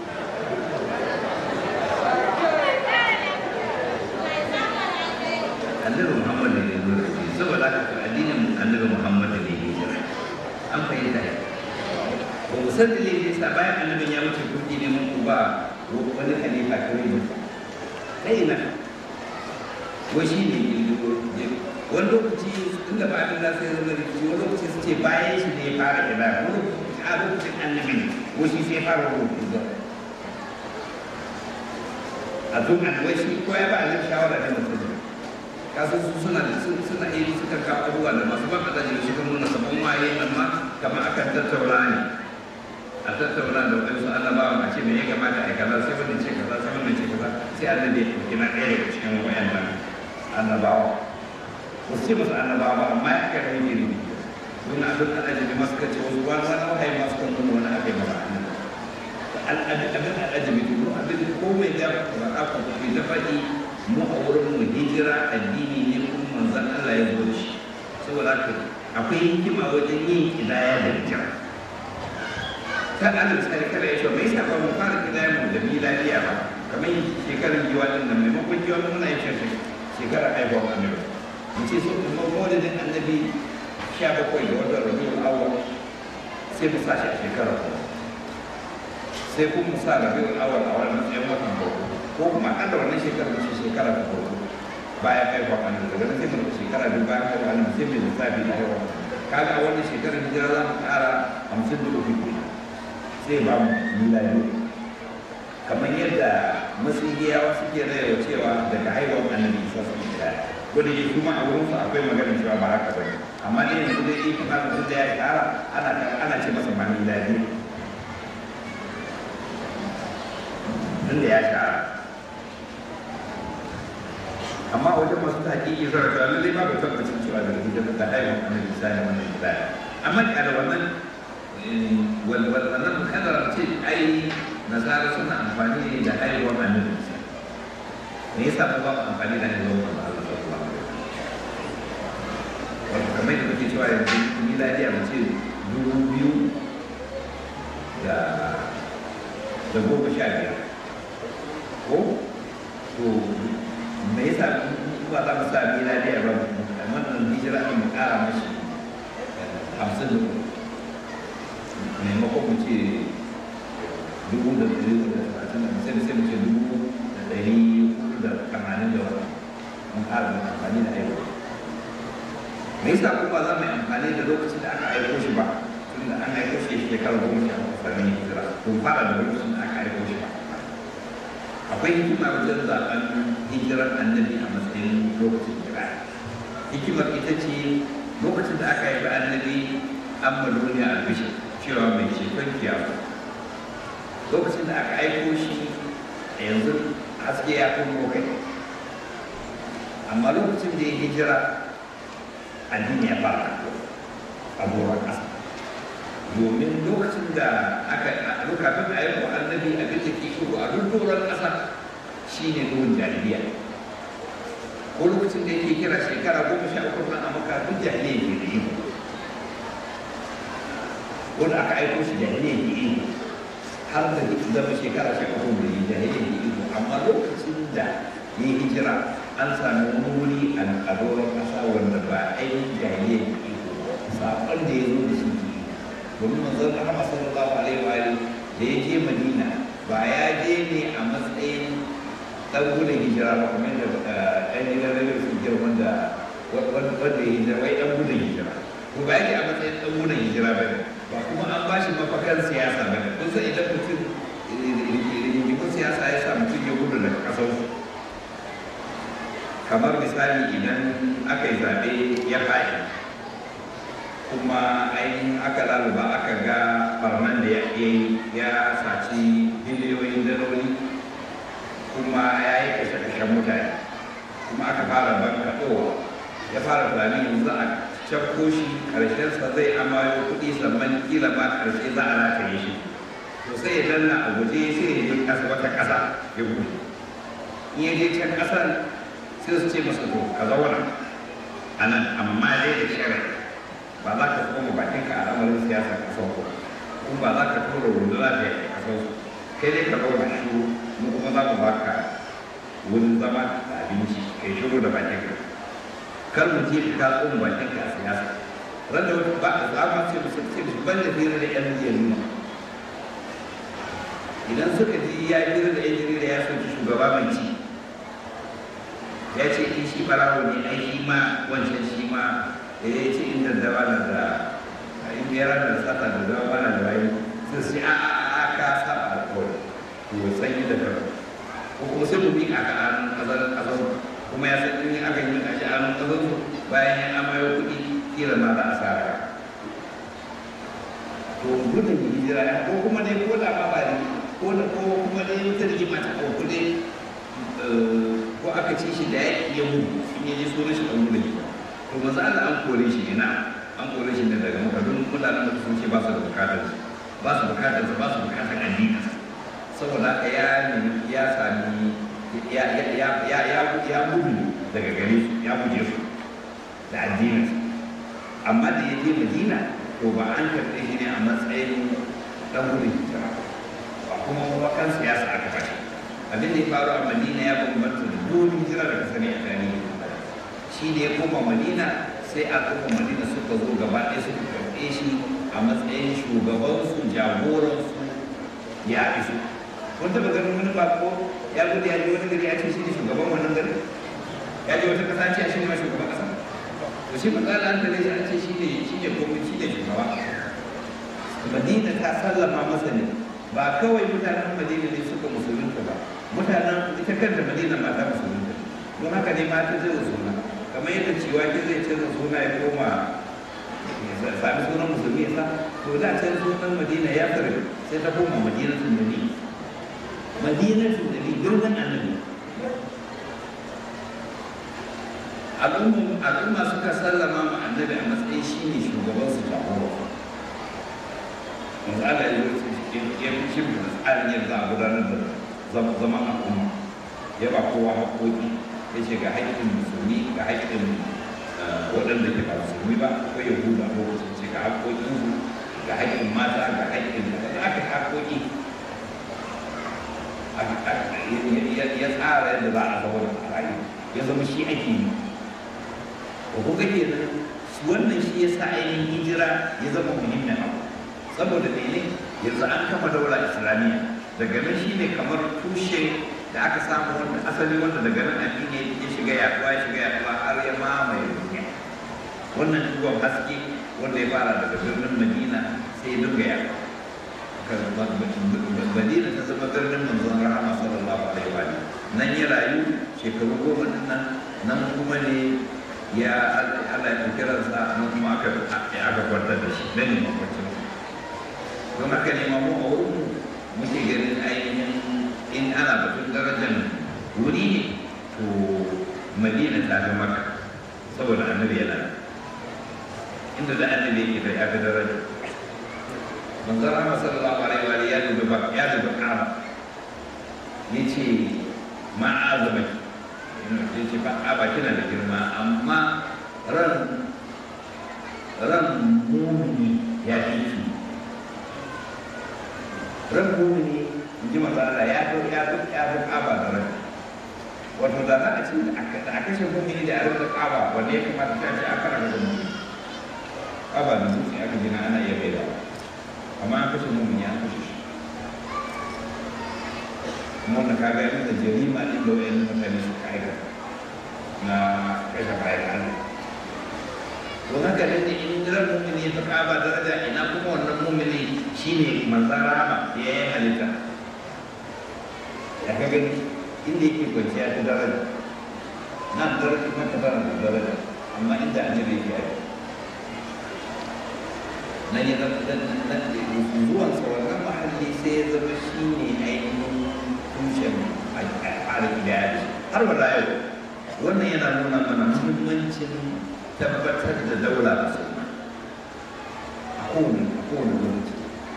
annabi muhammad ne zo da shi saboda haka addinin annabi muhammad ne ne jira an fahimta ya ba mu san dalilin yasa bayan annabin ya wuce kuɗi ne mun ku ba wani khalifa kawai ne kai na wai shi ne wani lokaci inda ba abin da sai ya zama rikici wani lokaci su ce bayan shi ne ya fara kira wani lokaci a lokacin annabi ne ko shi sai ya fara rubutu zuwa a tun annabi shi ko ya ba a shawara da mutum kasu su suna suna iri suka kawo abubuwa da masu ban da jini suka nuna sabon waye amma kamar akan tattauna ne a tattauna da wadansu annabawa a ce me ya kamata a yi kaza sai wannan ce kaza sai wannan ce kaza sai annabi ya ɗauki na ɗaya daga cikin wayannan annabawa ba su ce masu annabawa ba amma ya kai rai ne don abin da ajabi masu kace wasu wani wani wahayi masu kan nuna wani abin ba annabi abin da ajabi to abin da komai da ba ku ku ta faɗi mu a wurin mu hijira addini ne kuma manzon Allah ya zo da shi saboda haka akwai hikima wajen yin kidaya da hijira kan ana misali kada ya ce mai sa ba mu fara kidaya mu da miladiya ba kamar shekarar giwa din nan maimakon giwa muna yin shi shekarar haihuwar annabi mu ce so kuma maulidin annabi sha bakwai da watan rabiul awwal sai mu sa shi a shekarar kuma sai kuma mu sa rabiul awwal a wannan matsayin watan farko ko kuma akalla wannan shekarar mu ce shekarar ta farko bayan haihuwar annabi daga nan sai mu rufe shekara biyu bayan haihuwar annabi sai mu lissafi da haihuwar kaga a wannan shekarar hijira za mu ƙara hamsin da uku sai ba mu miladi kamar yadda masihiyawa suke rayuwa cewa daga haihuwar annabi isa su da wanda ke kuma a wurin su akwai magana cewa ba haka ba amma dai yanzu dai in kuma mutum da ya kara ana ana ce masa ma miladi tunda ya shara amma wajen masu tahqiqi zara ta lalle ba ba tabbacin cewa da hijira da haihuwar annabi isa ne wannan miladi amma da wannan wannan kadar ce ai nasara suna amfani ne da haihuwar annabi isa me yasa ba ba amfani da haihuwar manzo Allah sallallahu alaihi wasallam wato kamar da kuke cewa yanzu miladiya mu ce dubu biyu da da goma sha biyar ko to me yasa ba za mu sa miladiya ba wannan hijira mu kara mashi hamsin da uku maimakon mu ce dubu da ɗari da talatin da sai sai mu ce dubu da ɗari da tamanin da wani mun ƙara da amfani da aiko me yasa kuma za mu yi amfani da lokacin da aka aiko shi ba tun da an aiko shi shekara goma sha uku sannan ya hijira to fara da lokacin da aka aiko shi ba akwai hikima wajen zaɓen hijirar annabi a matsayin lokacin hijira hikimar ita ce lokacin da aka haifi annabi an ma duniya albishir cewa mai shekar kiyama lokacin da aka aiko shi a yanzu haske ya kuma kai amma lokacin da ya hijira addini ya fara a doron ƙasa domin lokacin da aka lokacin da ayyukan annabi abin da ke shigo a duk doron ƙasa shi ne duhun jahiliya ko lokacin da yake kira shekara goma sha uku na amurka duk jahiliya ke da iko wanda aka aiko shi jahiliya ke iko har da zama shekara sha uku da yi jahiliya ke iko amma lokacin da ya yi hijira an sami wani wuri a doron ƙasa wanda ba ainihin jahiliya da iko saƙon da ya zo da shi ke domin manzon rahama sallallahu alaihi wa da ya je madina ba ya je ne a matsayin ɗan gudun hijira ba kamar da ɗan gidan rage su hijira wanda wanda ya hijira wai ɗan gudun hijira ko ba yake a matsayin ɗan gudun hijira ba ne ba kuma an ba shi mafakan siyasa ba ne kun san idan mutum rigimin siyasa ya sa mutum ya gudu daga ƙasar kamar misali idan aka yi zaɓe ya faɗi kuma ainihin aka laluba aka ga barnan da ya ya saci biliyoyin daloli kuma ya yi kashe-kashen mutane kuma aka fara bankaɗowa ya fara tunanin yanzu a cakko shi ƙarshensa zai amayo kuɗi sannan kila ma ƙarshe za a rataye shi to sai ya danna a guje sai ya je ƙasa wata ƙasa ya gudu in ya je can ƙasar sai su ce masa to ka zauna a nan amma dai da shirin ba za ka koma bakin ka a lamarin siyasar kasar ku kuma ba za ka tura runduna da ya kasar su kai dai ka zauna shiru mu kuma za mu baka wurin zama da abinci kai shiru da bakin ka kar mu je ka tsoma bakin ka a siyasa ran da wata ba a zama ce musu ce musu ban da fira da yan jarida idan suka ji ya fira da yan jarida ya soki shugaba mai ci ya ce in shi barawo ne ai shi ma wancan shi ma da ya ce inda da bana da in biyar da sata da zama bana da wayi sai su a a a ka saba alƙawari to sanyi da karo ko kuma sai mu bi a ka an kazan kazan kuma ya san in aka yi a shi an kazan bayan ya amayo kuɗi kila ma za a sa ka to gudun hijira ya ko kuma dai ko da ma ba ne ko da ko kuma dai wata rigima ta ko dai ko aka ci shi da ya iya gudu in ya ji sunan shi ɗan gudun hijira to maza Allah an kore shi ne na an kore shi ne daga maka don mutanen da sun ce ba su da bukatar ba su bukatar ba su bukatar addini saboda haka ya nemi ya sami ya ya ya ya ya ya gudu daga gare su ya guje su da addinin amma da ya je Madina to ba an karɓe shi ne a matsayin dan gudun hijira ba kuma wakan siyasa aka fashi abin da ya faru a Madina ya bambanta da dole hijira da ka sani a tarihi shi ne ya koma madina sai a koma madina suka zo gaba ɗaya suka karɓe shi a matsayin shugabansu jagoransu ya iso kun taɓa ganin wani bako ya gudu ya je wani gari ya ce shi ne shugaban wannan gari ya je wata ƙasa ce a shi ne shugaban ƙasa to shi matsala an tare shi an ce shi ne shi ne komai shi ne shugaba madina ta sallama masa ne ba kawai mutanen madina ne suka musulunta ba mutanen ita kanta madina ma ta musulunta don haka ne ma ta zai suna kamar yadda cewa ki zai canza suna ya koma ya sami sunan musulmi sa to da can sunan madina ya tsare sai ta koma madina sun dani madina sun dani birnin annabi al'umma suka sallama ma annabi a matsayin shi ne shugaban su jagora yanzu Allah ya yi ya fi shi da tsarin yadda a gudanar da zaman al'umma ya ba kowa haƙoƙi ya ce ga haƙƙin musulmi ga haƙƙin waɗanda ke ba musulmi ba akwai yahuda ko lokacin ce ga haƙƙoƙin su ga haƙƙin mata ga haƙƙin da aka haƙƙoƙi ya tsara yadda za a zauna a rayu ya zama shi ake yi ko kuka ke nan wannan shi ya sa ainihin hijira ya zama muhimmin abu saboda mene yanzu an kama daula islamiyya daga nan shi ne kamar tushe da aka samu wanda asali wanda daga nan addini ya shiga yaduwa ya shiga yaduwa har ya mamaye duniya wannan duwan haske wanda ya fara daga birnin madina sai ya dinga yaduwa madina ta zama birnin manzon rahama sallallahu alaihi wa nan ya rayu shekaru goma din nan nan kuma ne ya Allah ya ɗauki ransa nan kuma aka aka kwantar da shi nan ne makwancin don haka ne mamu a wurin muke ganin ainihin in ana batun darajar wuri ne to madina ta fi maka saboda annabi yana inda da annabi yake da ya fi daraja manzon Allah sallallahu alaihi wa ya dubi ba ya dubi Ka'aba yace ma azama yace ba Ka'aba kina da girma amma ran ran mumini ya fi ki ran mumini in ji manzon Allah ya fi ya fi ya fi Ka'aba da ran wato da za a ce da aka ce mumini da a rinka kaba wanda ya kamata ta ce aka raka mumini kaba da dutse aka gina ana iya bai da amma an kashe mumini an kashe shi kuma wanda ka ga yadda jarima ɗin da wayan mutane suka aikata na kashe bayan Allah to haka nan ne in ran mumini ta kaba daraja ina kuma wannan mumini shine manzan rahama ya yi halitta ya ka gani inda yake kwanciya ta daraja nan daraja kuma ta fara da daraja amma inda annabi yake aiki na ne na zuwan sa wannan mahalli sai ya zama shi ne ainihin tushen al'adar iyali har wa yau wannan yana nuna mana muhimmancin tabbatar da daula a sunna a kowane a kowane lokaci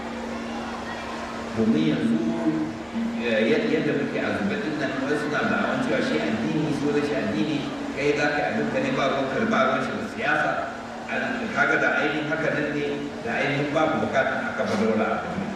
domin yanzu yadda muke a zuba din nan wani suna da awon cewa shi addini so da shi addini kai za ka abin ka ne ba ruwan karba ruwan shi da siyasa kaga da ainihin haka nan ne da ainihin babu bukatan aka ba daula a kan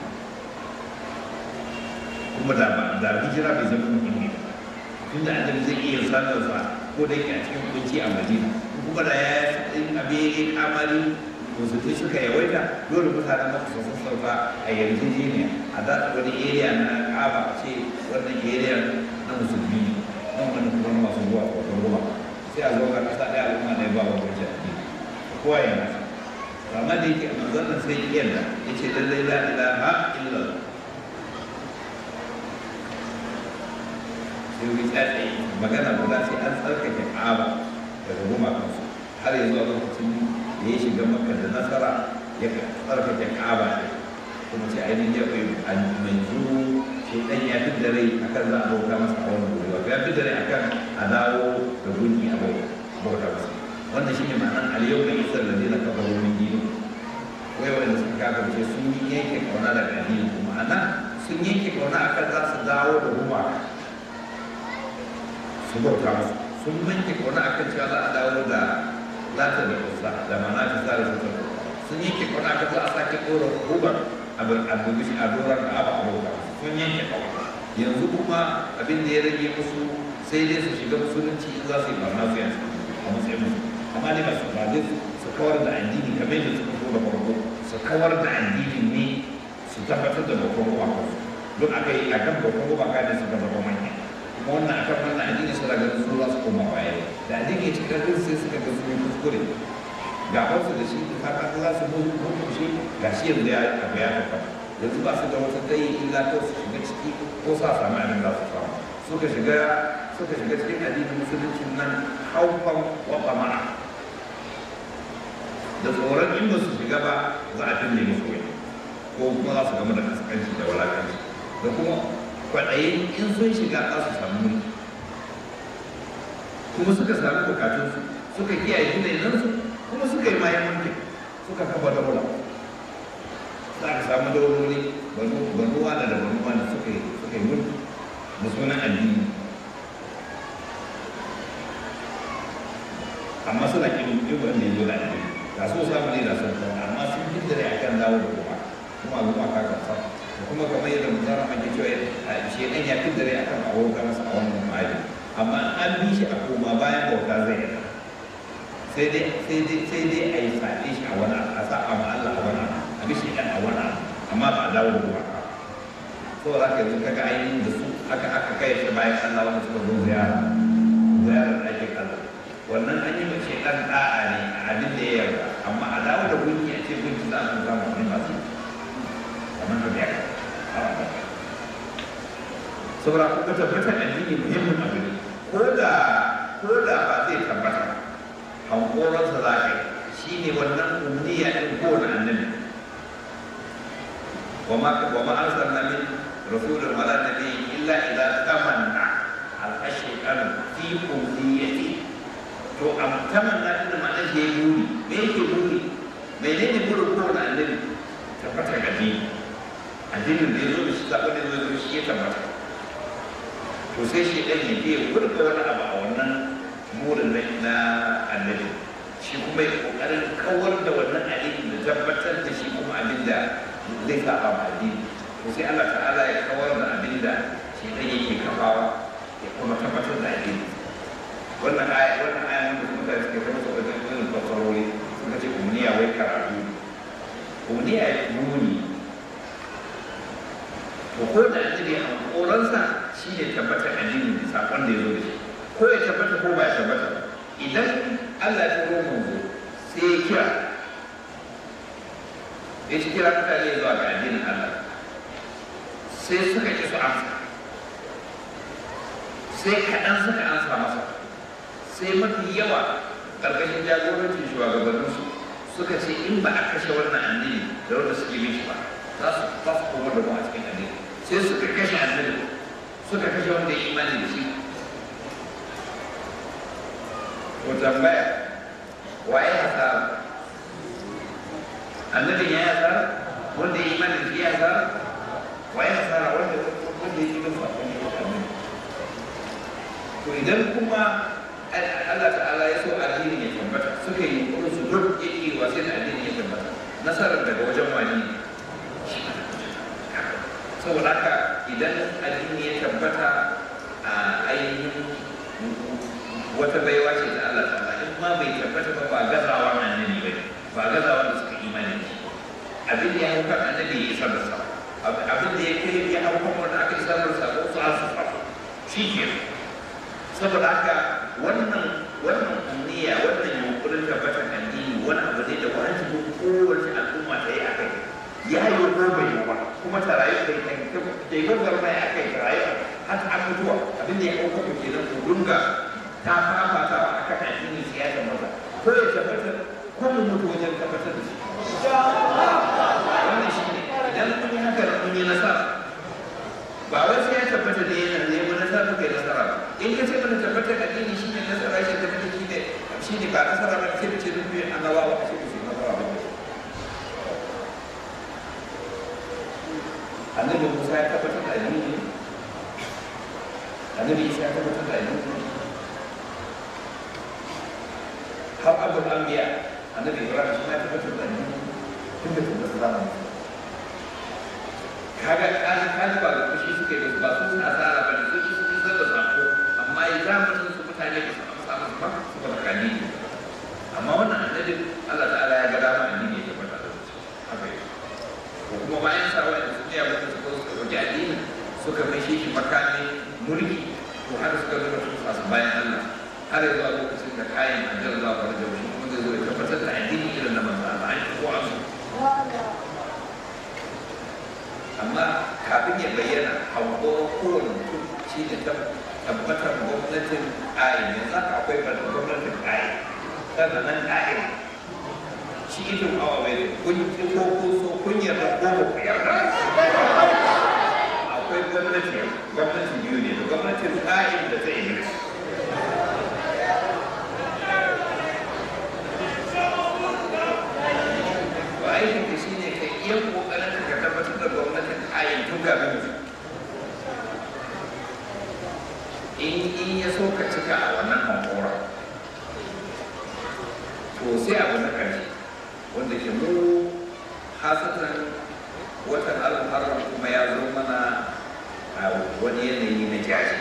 kuma da ba da hijira bai zama muhimmi ba tunda annabi zai iya sanar sa ko da yake a cikin kunci a madina kuma da ya yi abin kamari musulmi suka yawaita dole mutanen maka su sassauta a yarjejeniya a za wani area na kaba ce wannan area na musulmi ne nan wani kuma na masu zuwa ko ruwa sai a zo ga kasa ɗaya al'umma ne ba wani wajen addini kowa ya nasa amma da yake a manzon nan sai yadda ya ce lallai la ilaha illallah sai wani tsaye magana guda sai an tsarkake kaba daga gumakansu har yanzu a lokacin da ya shiga maka da nasara ya tsarkake kaba ne kuma ce ainihin ya bai manzu shi dan ya fi da rai akan za a bauta masa a wannan wuri wato ya fi da rai akan a dawo da gunki a bauta masa wannan shine ma'anar aliyau da isar da zai na kafa wurin dini wai wanda suka kafirce sun yi yanke kauna da addini ma'ana sun yanke kauna akan za su dawo da gumaka su bauta musu sun yanke kauna akan cewa za a dawo da lata da kusa da mana ta sa da su sun yanke kauna akan za a sake ɗora rubar abin a doron da aba a bauta sun yanke kauna yanzu kuma abin da ya rage musu sai dai su shiga musulunci in za su yi barna su yanzu a matsayin musu amma dai ba su ba dai su kawar da addini kamar yadda suka so da farko su kawar da addini ne su tabbatar da bakon gumaka don aka yi a kan bakon gumaka ne suka zama manya kuma wannan a kan wannan addini suna ganin su za su koma baya da addini ya cika kan sai suka ga su yi kuskure ga wasu da shi ta ka za su mutu mutu shi ga shi yanzu ya abu ya tabbata yanzu ba su da wata dai illa ko su shiga ciki ko sa samu abin za su samu suka shiga suka shiga cikin addinin musulunci nan haufan wa bama'a da tsoron in ba su shiga ba za a finne musu wani ko kuma za su gama da kaskanci da walakanci da kuma kwaɗayin in sun shiga za su samu mulki kuma suka samu bukatunsu suka kiyaye junansu kuma suka yi mayan mulki suka kafa daula za ka samu dauloli banu wada da banu wada suka yi suka yi mulki da sunan addini amma suna kin yin wanda ya zo da addini ga so samu ne da sun kawo amma sun fi dare a kan dawo da kuma kuma zuwa ka kasa da kuma kamar yadda mutara ake cewa shi ɗan ya fi dare a kan a wurin masa a wannan mali amma an bi shi a koma bayan bauta zai yi sai dai sai dai sai dai a yi faɗi shi a wani a sa a Allah a wani a bi shi ɗan a wani amma ba a dawo da kuma ka saboda haka yanzu kaga ainihin da su aka aka kai shi bayan Allah wanda suka zo ziyara ziyarar ɗakin Allah wannan an yi mace ɗan ɗa'a ne a abin da ya yarda amma a dawo da gunki a ce gunki za a samu wani masu kamar da biya saboda kuma tabbatar addini muhimmin abu ne ko da ko da ba zai tabbata hankoronsa za ka yi shi ne wannan umniya ɗin kowane annabi wa ma arsalna min rasulun wala nabiyyin illa idza tamanna al-ashqan fi umniyati to a tamanna din ma'anar da ya buri me yake buri menene burin kowane annabi tabbatar ga dini addinin da ya zo da shi zaɓa da ya zo da shi ya tabbata to sai shi ɗan ya biya gurga wani abu a wannan burin na annabi shi kuma ya ƙoƙarin kawar da wannan addini da tabbatar da shi kuma abin da zai saba ma addini to sai Allah ta'ala ya kawar da abin da shi ɗan yake kafawa ya kuma tabbatar da addini wannan aya wannan aya wanda kuma da suke kama su wajen irin fasarori suka ce umniya wai karatu umniya ya nuni to ko da addini a koransa shi ne tabbatar addini sakon da ya zo da shi ko ya tabbata ko ba ya tabbata idan Allah ya turo manzo sai ya kira ya ci kira mutane zuwa ga addinin Allah sai suka ƙi su amsa sai kaɗan suka amsa masa sai mafi yawa ƙarƙashin jagorancin shugabanninsu suka ce in ba a kashe wannan addini da wanda suke bin shi ba za su ba su koma da mu a cikin addini sai suka kashe addini suka kashe wanda ya imani da shi ko tambaya waye hasara annabin ya yi hasara wanda ya imani da shi ya hasara waye hasara wanda wanda ya yi bin sakon ya yi to idan kuma Allah ta'ala ya so addini ya tabbata suka yi kuma su duk yake wa sai da addini ya tabbata nasarar daga wajen wani saboda haka idan addini ya tabbata a ainihin wata baiwa ce ta Allah ta'ala in ma bai tabbata ba ba gazawa annabi ba ba gazawa da suka imani da shi abin da ya hau kan annabi ya isar da sa abin da ya kai ya hau kan wanda aka isar da sa ko su asu sa shi ke saboda haka wannan wannan umniya wannan yunkurin tabbatar addini wani abu ne da wajibin kowace al'umma ta yi a kai ya yi ko bai yi ba kuma ta rayu kai kai kai gwagwar mai a kai ta rayu har ta mutuwa abin da ya ɗauka ku kenan ku dunga ta fafata a kan addini siyasa maza ko ya tabbatar ko mu mutu wajen tabbatar da shi wannan shi ne idan kun yi haka kun yi nasara ba wai sai ya tabbata da yana ne wani nasara kai nasara ba in ka ce mana tabbata da addini shi ne nasara shi tabbata shi ne shi ne ba nasara ba sai ce duk ne annabawa a cikin su nasara ba annabi Musa ya tabbatar da addini annabi Isa ya tabbatar da addini har abul anbiya annabi Ibrahim shi ya tabbatar da addini tun da tun da zamanin kaga kaji kaji ba da kushi suke da ba su suna tsara ba ne su shi sun zaba sako amma ya zamanin su mutane ba su amsa musu ba su ba kani amma wannan annabi Allah ta'ala ya ga dama addini ya tabbata da su haka yi ko kuma bayan sa wanda su ne abin da suka suka roki addini suka mai shi shi makami mulki to har suka zo da su fasu bayan Allah har yanzu a lokacin da kayan ajiyar Allah ba da shi kuma zai zo ya tabbatar da addini irin na manzo Allah an ko an amma kafin ya bayyana hankoron kowane mutum shi ne tabbatar gwamnatin ƙa'in yanzu haka akwai gwamnatin ƙa'in sannan nan ƙa'in shi idin awa bai kun ki ko kun so kun yarda ko ba ku yarda akwai gwamnati gwamnati biyu ne da gwamnatin ƙa'in da ta iblis ba aikin da shi ne ka iya ƙoƙarin ka tabbatar da gwamnatin ƙa'in tun kafin mutum in in ya so ka cika a wannan hankora to sai abu na ƙarshe wanda ke mu hasatan watan alharar kuma ya zo mana a wani yanayi na jaji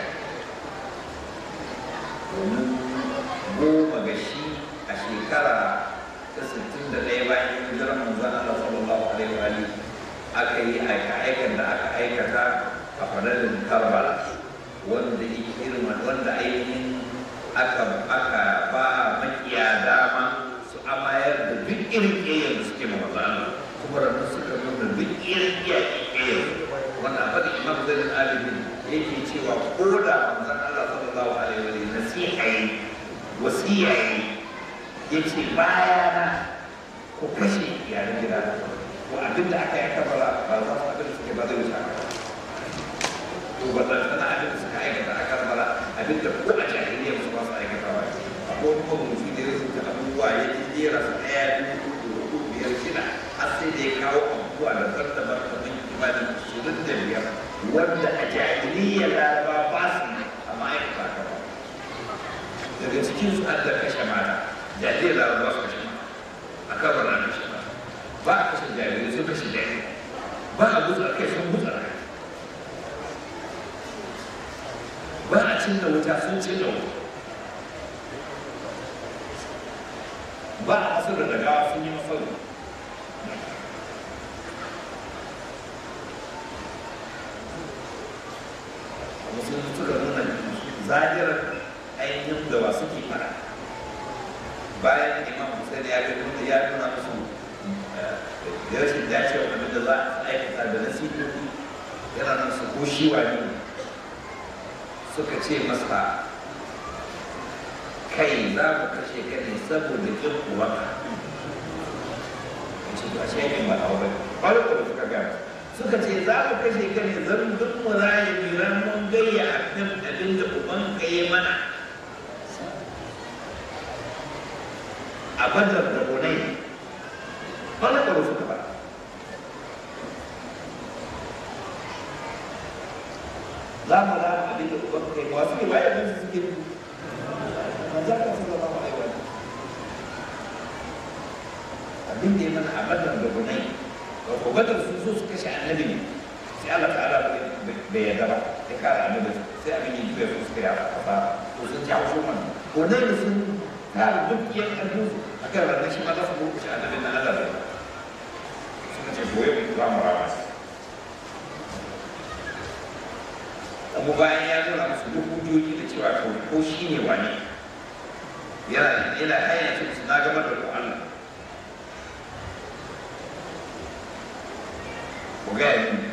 domin goma ga shi a shekara ta sittin da ɗaya bayan hijirar manzon Allah sallallahu alaihi wa alihi aka yi aika-aikan da aka aikata a fadalin Karbala wanda yake irin wanda ainihin aka aka ba makiya dama su amayar da duk irin ƙeyar da suke maza Allah kuma da suka nuna duk irin ƙeyar wanda a faɗin imam zai alimin yake cewa ko da manzon Allah sallallahu alaihi wa sallam nasiha yi wasiya yi yace bayana ko kashe iyalan gida ko abin da aka yi kabara ba za su abin da suke ba zai wuce haka to ba zan tana abin da suka aikata a karbala abin da ko a jahiliya su ba su aikata ba ko kuma mutum da ya rubuta abubuwa ya ji jera su ɗaya biyu uku hudu biyar shida har sai da ya kawo abubuwa da zartabar kamar kimanin ashirin da biyar wanda a jahiliya laraba ba su ne amma aikata haka ba daga cikin su an da kashe mata jahiliya laraba su kashe mata a karbala an kashe mata ba a kashe jahiliya sun kashe jahiliya ba a gutsa kai sun gutsa kai ba a ci cinna wuta sun cinna wuta ba a masu da daga sun yi masaru musulun suka nuna zahirar ainihin da wa suke fara bayan imam hussein ya ga nuna ya nuna musu da rashin dacewa abin da za a aikata da nasihohi yana nan su ko shi wani suka ce masa kai za mu kashe ka ne saboda kin uwanka ce ba shi yakin ba a wani farko da suka gaya suka ce za mu kashe ka ne zan duk mu raye miran mun gayya a kan abin da uban ka yi mana a badar da gonai farko da suka ba za mu rama abin da uban ka yi wasu ne waye abin su suke nufi manzo ka sallallahu alaihi wa abin da ya mana a badar da gunai ko badar sun so su kashe annabi ne sai Allah ta'ala bai yarda ba ya kare annabi sai abin yi bai su suka yafa kafa ko sun ci haushin wannan gunai da sun kare duk yan ƙarfin su akan ranar shi ma za su ko kashe annabi na Allah bai suka ce goye mu za mu rama su kuma bayan ya nuna musu duk hujjoji da cewa ko shi ne wani yana yana hanyar su na gaba da ku Allah ku ga yanzu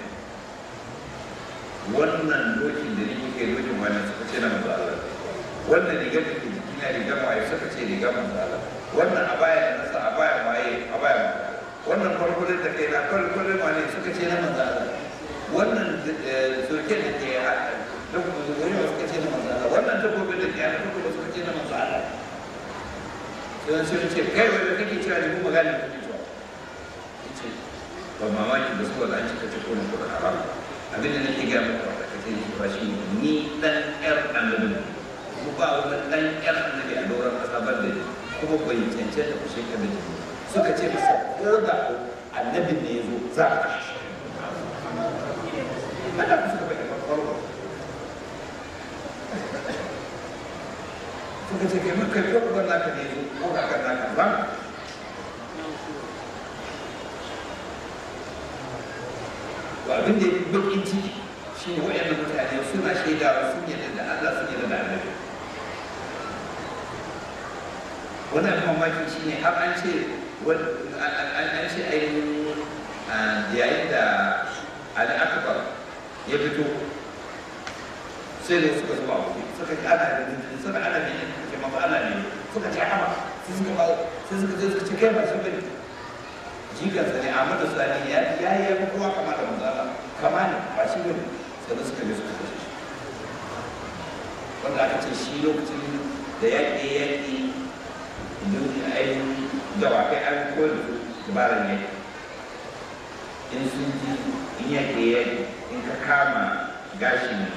wannan dokin da nake kai dokin wani suka ce na manzo Allah wannan rigar da ke jikina rigar waye suka ce rigar manzo Allah wannan abaya da nasa abaya waye abaya wannan farkulin da kai na farkulin wani suka ce na manzo Allah wannan surken da ke dabbobi suka ce na manzo Allah wannan dabbobin da ke yana dabbobi suka ce na manzo Allah sai sun ce kai wanda kake cewa ne kuma gane kake cewa ce ba mamaki da su wanda an cika ce kuma kuma haram abin da nake ga muku da kace shi ba shi ni dan yar annabi kuma ba wani dan yar annabi a doron kasa ban da kuma bai cancanta ku shekar da jini suka ce masa ko da annabin ne ya zo za a kashe shi haka ku suka bayyana farko suka ce kai maka kai ko naka ne ko ga ka naka ba to abin da yake bakin ciki shi ne wayannan mutane suna shaidawa sun yadda da Allah sun yadda da Annabi wannan mamaki shi ne har an ce an ce ainihin yayin da Ali Akbar ya fito sai da suka zuwa wuri suka ji ana da jinjin suka ana ne ke mafi ana ne suka ce ama sai suka ba sai suka je suka ce kai ba shi bane jikansa ne amma da sani ya ya yi ya kowa kama da manzala kama ne ba shi bane sai suka je suka kashe shi wanda aka ce shi lokacin da yaƙi yaƙi ainihin dawakai an koyar da su dabarar yaƙi in sun ji in yaƙi yaƙi in ka kama gashin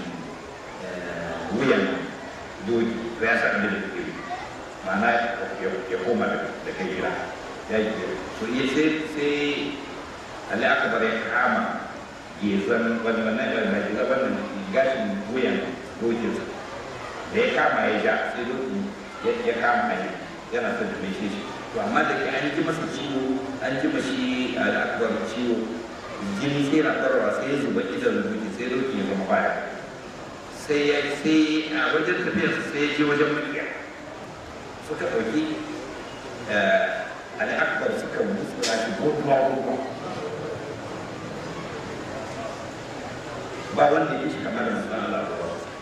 wuyan doki to ya sa abin da kake ma'ana ya koma da kai gida ya yi to iya sai sai Ali Akbar ya kama gezan wani wannan ya mai gida wannan gashin wuyan dokinsa da ya kama ya ja sai doki ya kama hanyar yana son da mai shi to amma da ke an ji masa ciwo an ji mashi Ali Akbar ciwo jini sai na tsarwa sai ya zuba idan doki sai doki ya zama baya sai ya sai a wajen tafiyar sai ya je wajen makiya suka ɗauki al'akbar suka mutsura shi gotuwa gotuwa ba wanda ya shi kamar masu Allah ba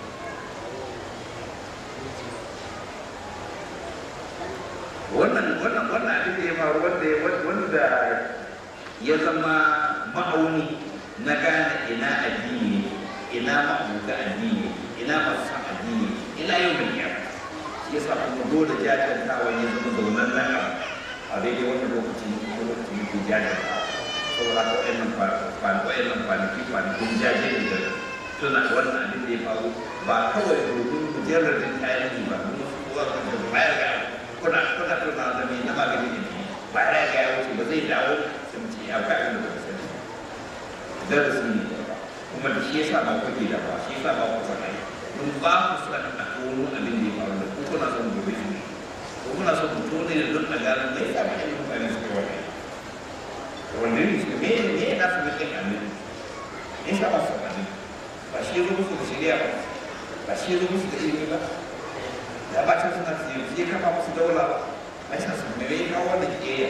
wannan wannan wannan abin da ya faru wanda wanda ya zama ma'auni na gane ina addini ne ina ma'abuta addini ina masu san addini ina yau mai yau shi yasa kuma dole jajantawa ya zama zaunan nan a daidai wannan lokacin ko lokacin yake jajantawa saboda ko ɗan kwanaki wayannan kwanaki kwanakin jaje ne da tuna wannan abin da ya faru ba kawai domin mujallar jin tarihi ba kuma su kowa kan da baya ga kuna kuna tuna da mai na magani ne baya ga ya wuce ba zai dawo sai mu ce ya ga abin da ba sani darasi ne kuma da shi yasa ba kuke da ba shi yasa ba ku san ai mun ba ku so a tono abin da ya faru da ku kuna son gobe shi ne ko kuna son ku tone da don a gano me yasa mai mutane suka wani wanda ne suka me me na su mutum annabi me yasa ba su annabi ba shi ya zo musu da shari'a ba ba shi ya zo musu da ilimi ba da ba ta suna su yi kafa musu daula ba ai sa su me ya kawo wannan kiyayya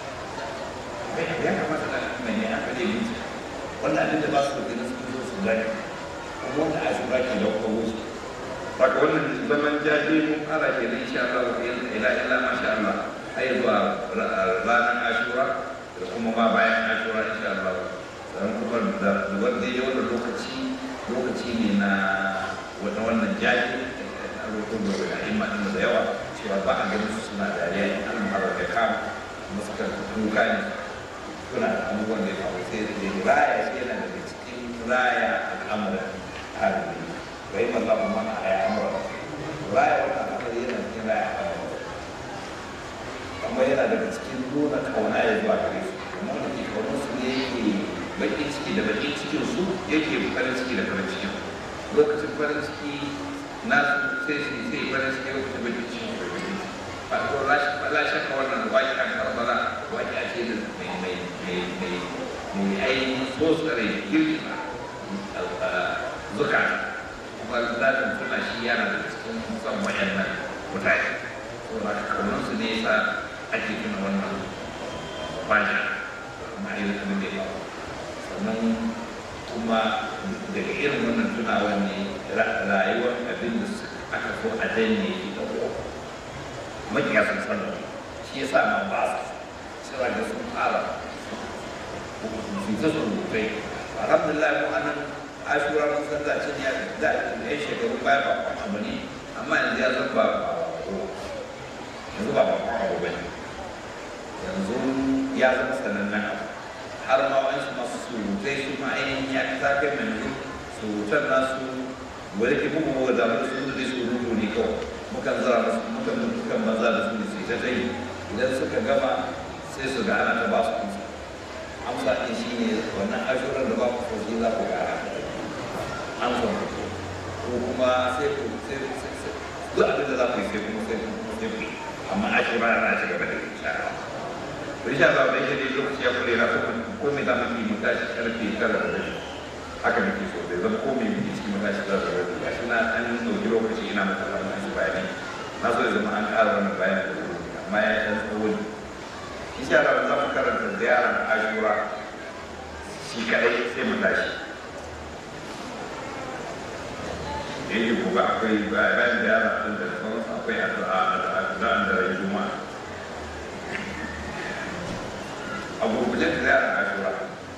ya kamata da mai ne aka ne mutu wannan abin da ba su da su zo su gani kuma wanda a shura ke da kawo su haka wannan zaman jaje mun fara ke nan insha Allah ila ila masha Allah ai zuwa ranar ashura da kuma ma bayan ashura insha Allah dan kuma da wanda ya wannan lokaci lokaci ne na wata wannan jaje a lokacin da ga imma din da yawa cewa ba a ganin su suna dariya in an fara da kama kuma suka kuka ne suna da abubuwan da ya faru sai da raya shi yana daga cikin raya al'amuran arziki bai malla ba mana a ya amura raya wannan al'amari yana cikin raya al'amuran amma yana daga cikin nuna kauna ya zuwa gare su kuma wanda ke kaunar su ne yake baƙin ciki da baƙin cikin su yake farin ciki da farin cikin lokacin farin ciki na sai shi sai farin ciki lokacin baƙin ciki da baƙin ciki ba ko la shakka wannan waƙi an karbala waƙi a ce da mai mai mai mai mai ainihin tsotsare girgiza zukata kuma zafin tuna shi yana da cikin son wayannan mutane saboda haka kaunar su ne yasa ake tuna wannan bani kuma a yi abin da ya faru sannan kuma daga irin wannan tunawa ne rayuwar abin da aka so a danne shi da ruwa makiya sun san da shi ya sa ma ba su sai da sun fara su ta surutai alhamdulillah mu anan ashura mun san da cin ya da ya shekaru baya ba kwan abu ne amma yanzu ya zan ba ba yanzu ba ba kwan abu ba ne yanzu ya zama sanannen abu har ma wani masu surutai su ma ainihin ya ta kai mai yanzu surutan nasu wani ke muku muka damu da su da su rubu ne kawai mukan zara musu mukan mukan banza da su da su ta dai idan suka gama sai su ga ana ta ba su amsa amsa ɗin shi ne wannan ashuran da ba ku so shi za ku ga amsa ko kuma sai ku sai sai duk abin da za ku yi sai kuma sai kuma sai ku amma ashura na ci gaba da insha Allah to insha Allah da yake lokaci ya kure na ko me da mun yi mutashi karfe tara da rabi haka nake so da zan ko me muke cikin mutashi tara da rabi gashi na an dauki lokaci ina maka wannan shi bayani na so ya zama an ƙara wannan bayani da wuri amma ya ɗan tsawo ne insha Allah za mu karanta ziyarar ashura shi kaɗai sai mu tashi da yake gobe akwai bayan ziyara ɗin da sauransu akwai addu'a addu'an da rai juma'a a gurgujen ziyarar ashura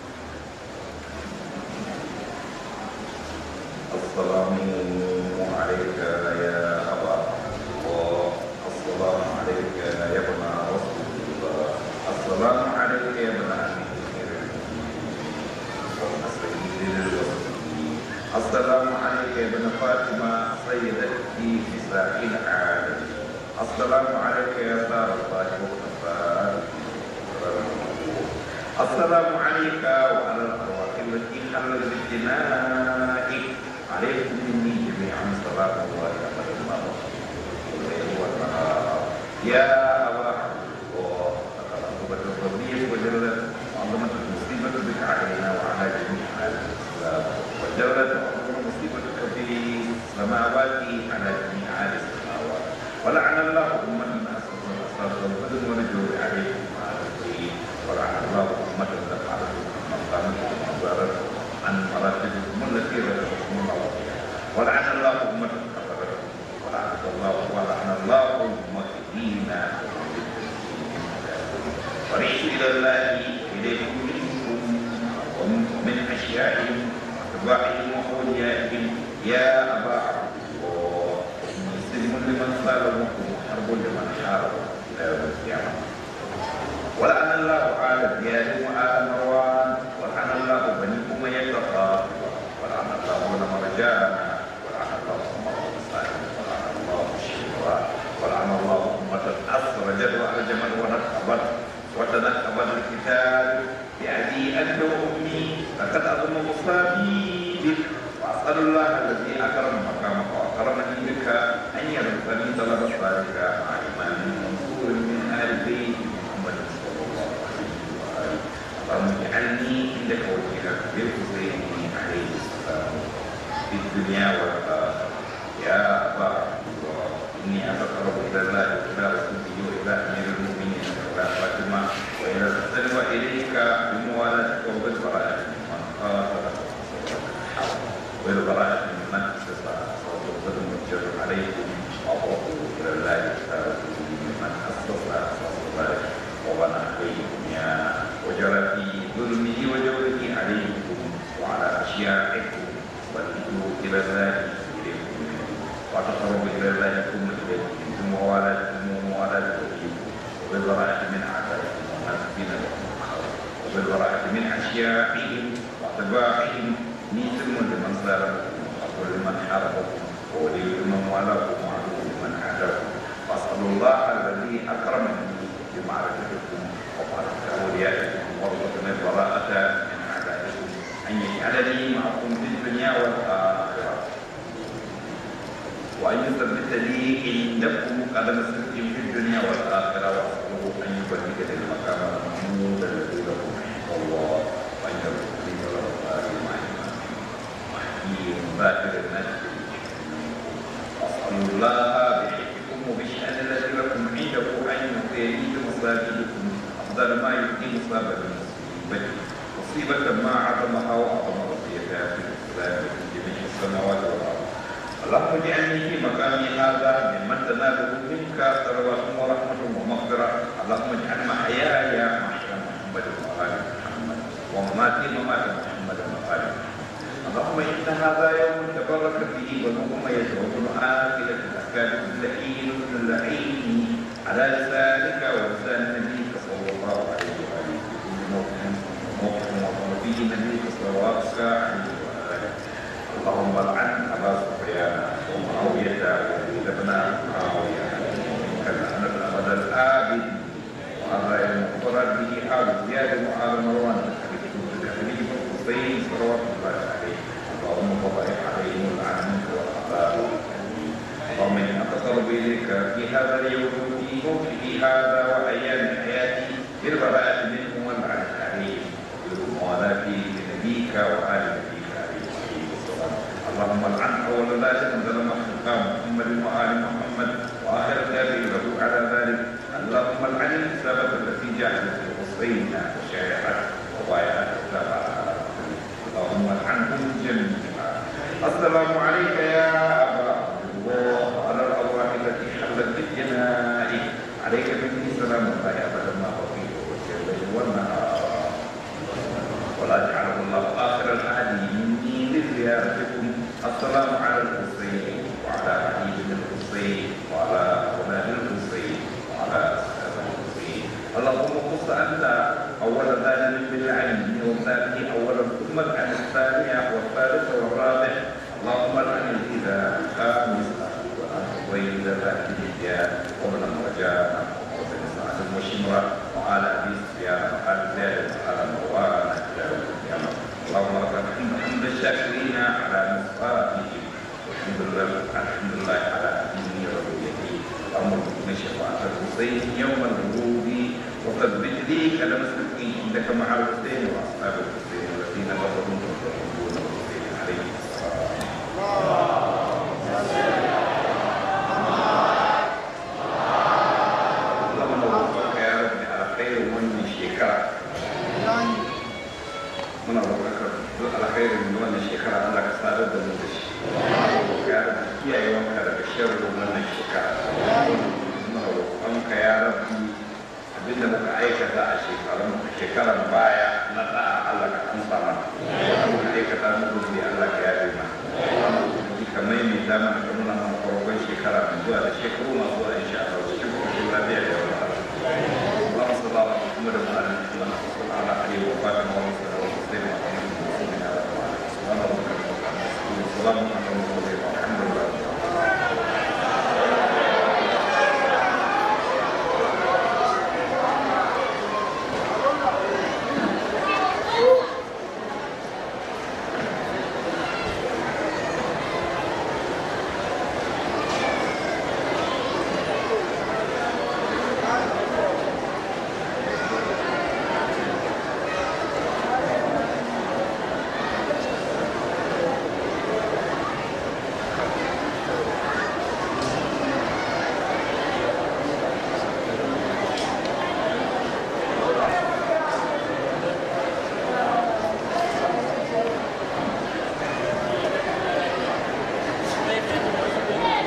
السلام عليك يا أبا الله السلام عليك يا ابن رسول الله السلام عليك يا ابن أمير سيد الوصفين السلام عليك يا ابن فاطمة سيدة نساء العالم السلام عليك يا سار الله وكفار السلام عليك وعلى الأرواح التي حلت بالجنائك عليكم مني جميعا صلاة الله أبدا ما الليل والنهار يا أبا الله تقربت الربيع وجلت وعظمت المصيبة بك علينا وعلى جميع أهل الإسلام وجلت وعظمت مصيبتك في السماوات على جميع أهل السماوات ولعن الله أمة أسس الأساس والبدن والجور عليكم وعلى الدين ولعن الله أمة دفعت مقامة ومزارة عن مراتبكم التي رزقكم الله فيها ولعن الله أمة كفرتكم ولعن الله ولعن الله أمة دينا ورئيس إلى الله إليكم منكم ومن أشيائهم وأتباعهم وأوليائهم يا أبا عبد الله مسلم لمن صالحكم وحرب لمن حارب إلى يوم القيامة ولعن الله آل زياد وآل مروان ولعن الله بني أمية الخاطبة ولعن الله ابن مرجان ولعن الله عمر بن سالم ولعن الله الشيطان ولعن الله أمة أسرجت وأرجمت ونكبت وتنكبت الكتاب بأبي أنت وأمي لقد أظن مصابي بك وأسأل الله الذي أكرم مقامك
الدنيا والآخرة يا أبا إني أتقرب إلى الله وإلى رسوله وإلى أمير المؤمنين وإلى فاطمة وإلى الحسن وإليك بموالاتك وبالبراءة ممن قاتل وبالبراءة ممن استطاع صوت الظلم والجر عليكم وأبوه إلى الله وإلى رسوله ممن أسس أساس ذلك وبنى عليكم يا وجرى في ظلمه وجوره عليكم وعلى أشياعكم وتدعوا إلى الله إليكم وتقرب إلى الله ثم إليكم ثم موالاتكم وموالاة وليكم وبالبراءة من أعدائكم ومنزلين لكم وبالبراءة من أشياعهم وأتباعهم مثل لمن سالكم ولمن حاربكم وولي لمن والاكم وعدو لمن عاداكم وأسأل الله الذي أكرمني بمعرفتكم ومعرفة أوليائكم وارزقني البراءة من أعدائكم أن يجعلني معكم في الدنيا والآخرة وأن يثبت لي عندكم قدم صدق في الدنيا والآخرة وأسأله أن يبلغني المقام المحمود الذي له عند الله وأن يرزق لي وله الآخر مع محيي باكر الناس وأسأل الله بحكمكم وبالشأن الذي لكم عنده أن يعطيني بمصابيحكم أفضل ما يؤتي مصاب المصيبة مصيبة ما عظمها وأعظم رضيتها في الإسلام في جميع السماوات والأرض اللهم اجعلني في مقامي هذا ممن تناله منك ثروات ورحمة ومغفرة اللهم اجعل محياي محيا محمد وآل محمد ومماتي ممات محمد وآل محمد اللهم إن هذا يوم تبارك فيه ونوم يدعون آخرة الأفكار اللئيم اللعين على لسانك ولسان نبيك صلى الله عليه وآله في كل موقف موقف وقر فيه نبيك صلواتك عليه وآله اللهم لعن أبا سفيان ومعاوية ويزيد بن معاوية كاللعنة الأبد الآبد وهذا المفرد به حال زياد وآل مروان كخليل الحسين صلوات الله عليه اللهم فضائح عليهم العن والعذاب اللهم إني أتقرب إليك في هذا اليوم في موته هذا وأيام حياتي بالبراءة منه واللعنة عليه وبالموالاة لنبيك وآل نبيك عليه الصلاة اللهم العن أول لا تنزل مخلوقا محمد وآل محمد وآخر تابع له على ذلك اللهم العن السبب التي جعلت الحسين وشايعت وضايعت التبع اللهم العنهم جميعا السلام عليك يا أبا عبد الله على الأرواح التي حلت بالجنائي عليك مني سلام الله أبدا ما بقيت وجه الليل والنهار ولا جعله الله آخر العهد مني لزيارتكم السلام على الحسين وعلى علي بن الحسين وعلى أولاد الحسين وعلى أصحاب الحسين اللهم خص أنت أول ذلك بالعلم وثانيه أولا ثم العن الثانية والثالث والرابع اللهم العن الإذا خامس وإذ ذاك الإجياء ومن الرجاء وبن سعد وشمرة وعلى أبي سفيان وعلى زياد وعلى مروان إلى يوم القيامة اللهم لك الحمد حمد الشاكرين على نصرته والحمد لله الحمد لله على دين ربيته اللهم ارزقنا شفاعة الحسين يوم الغروب وثبت لي كلام الصدقين عندك مع الحسين واصحاب الحسين الذين كفروا ويحبون الحسين عليه السلام اللهم وفقك يا رب على خير من شكرا muna roƙar duk alkhairin wannan shekara Allah ka sadar da mu da shi ya rabbi kiyaye wanka daga sharrin wannan shekara muna roƙon ka ya rabbi abinda muka aikata a shekarun shekaran baya na da'a Allah ka amsa mana muka aikata mu gobe Allah ka yabe mana ka maimaita mana ka nuna mana farkon shekara mai zuwa da shekaru masu zuwa insha Allah cikin koshin lafiya da yawa اللهم صل على محمد وعلى ال محمد وصل على علي وفاطمه وصل وسلم على محمد وعلى اله وصحبه وسلم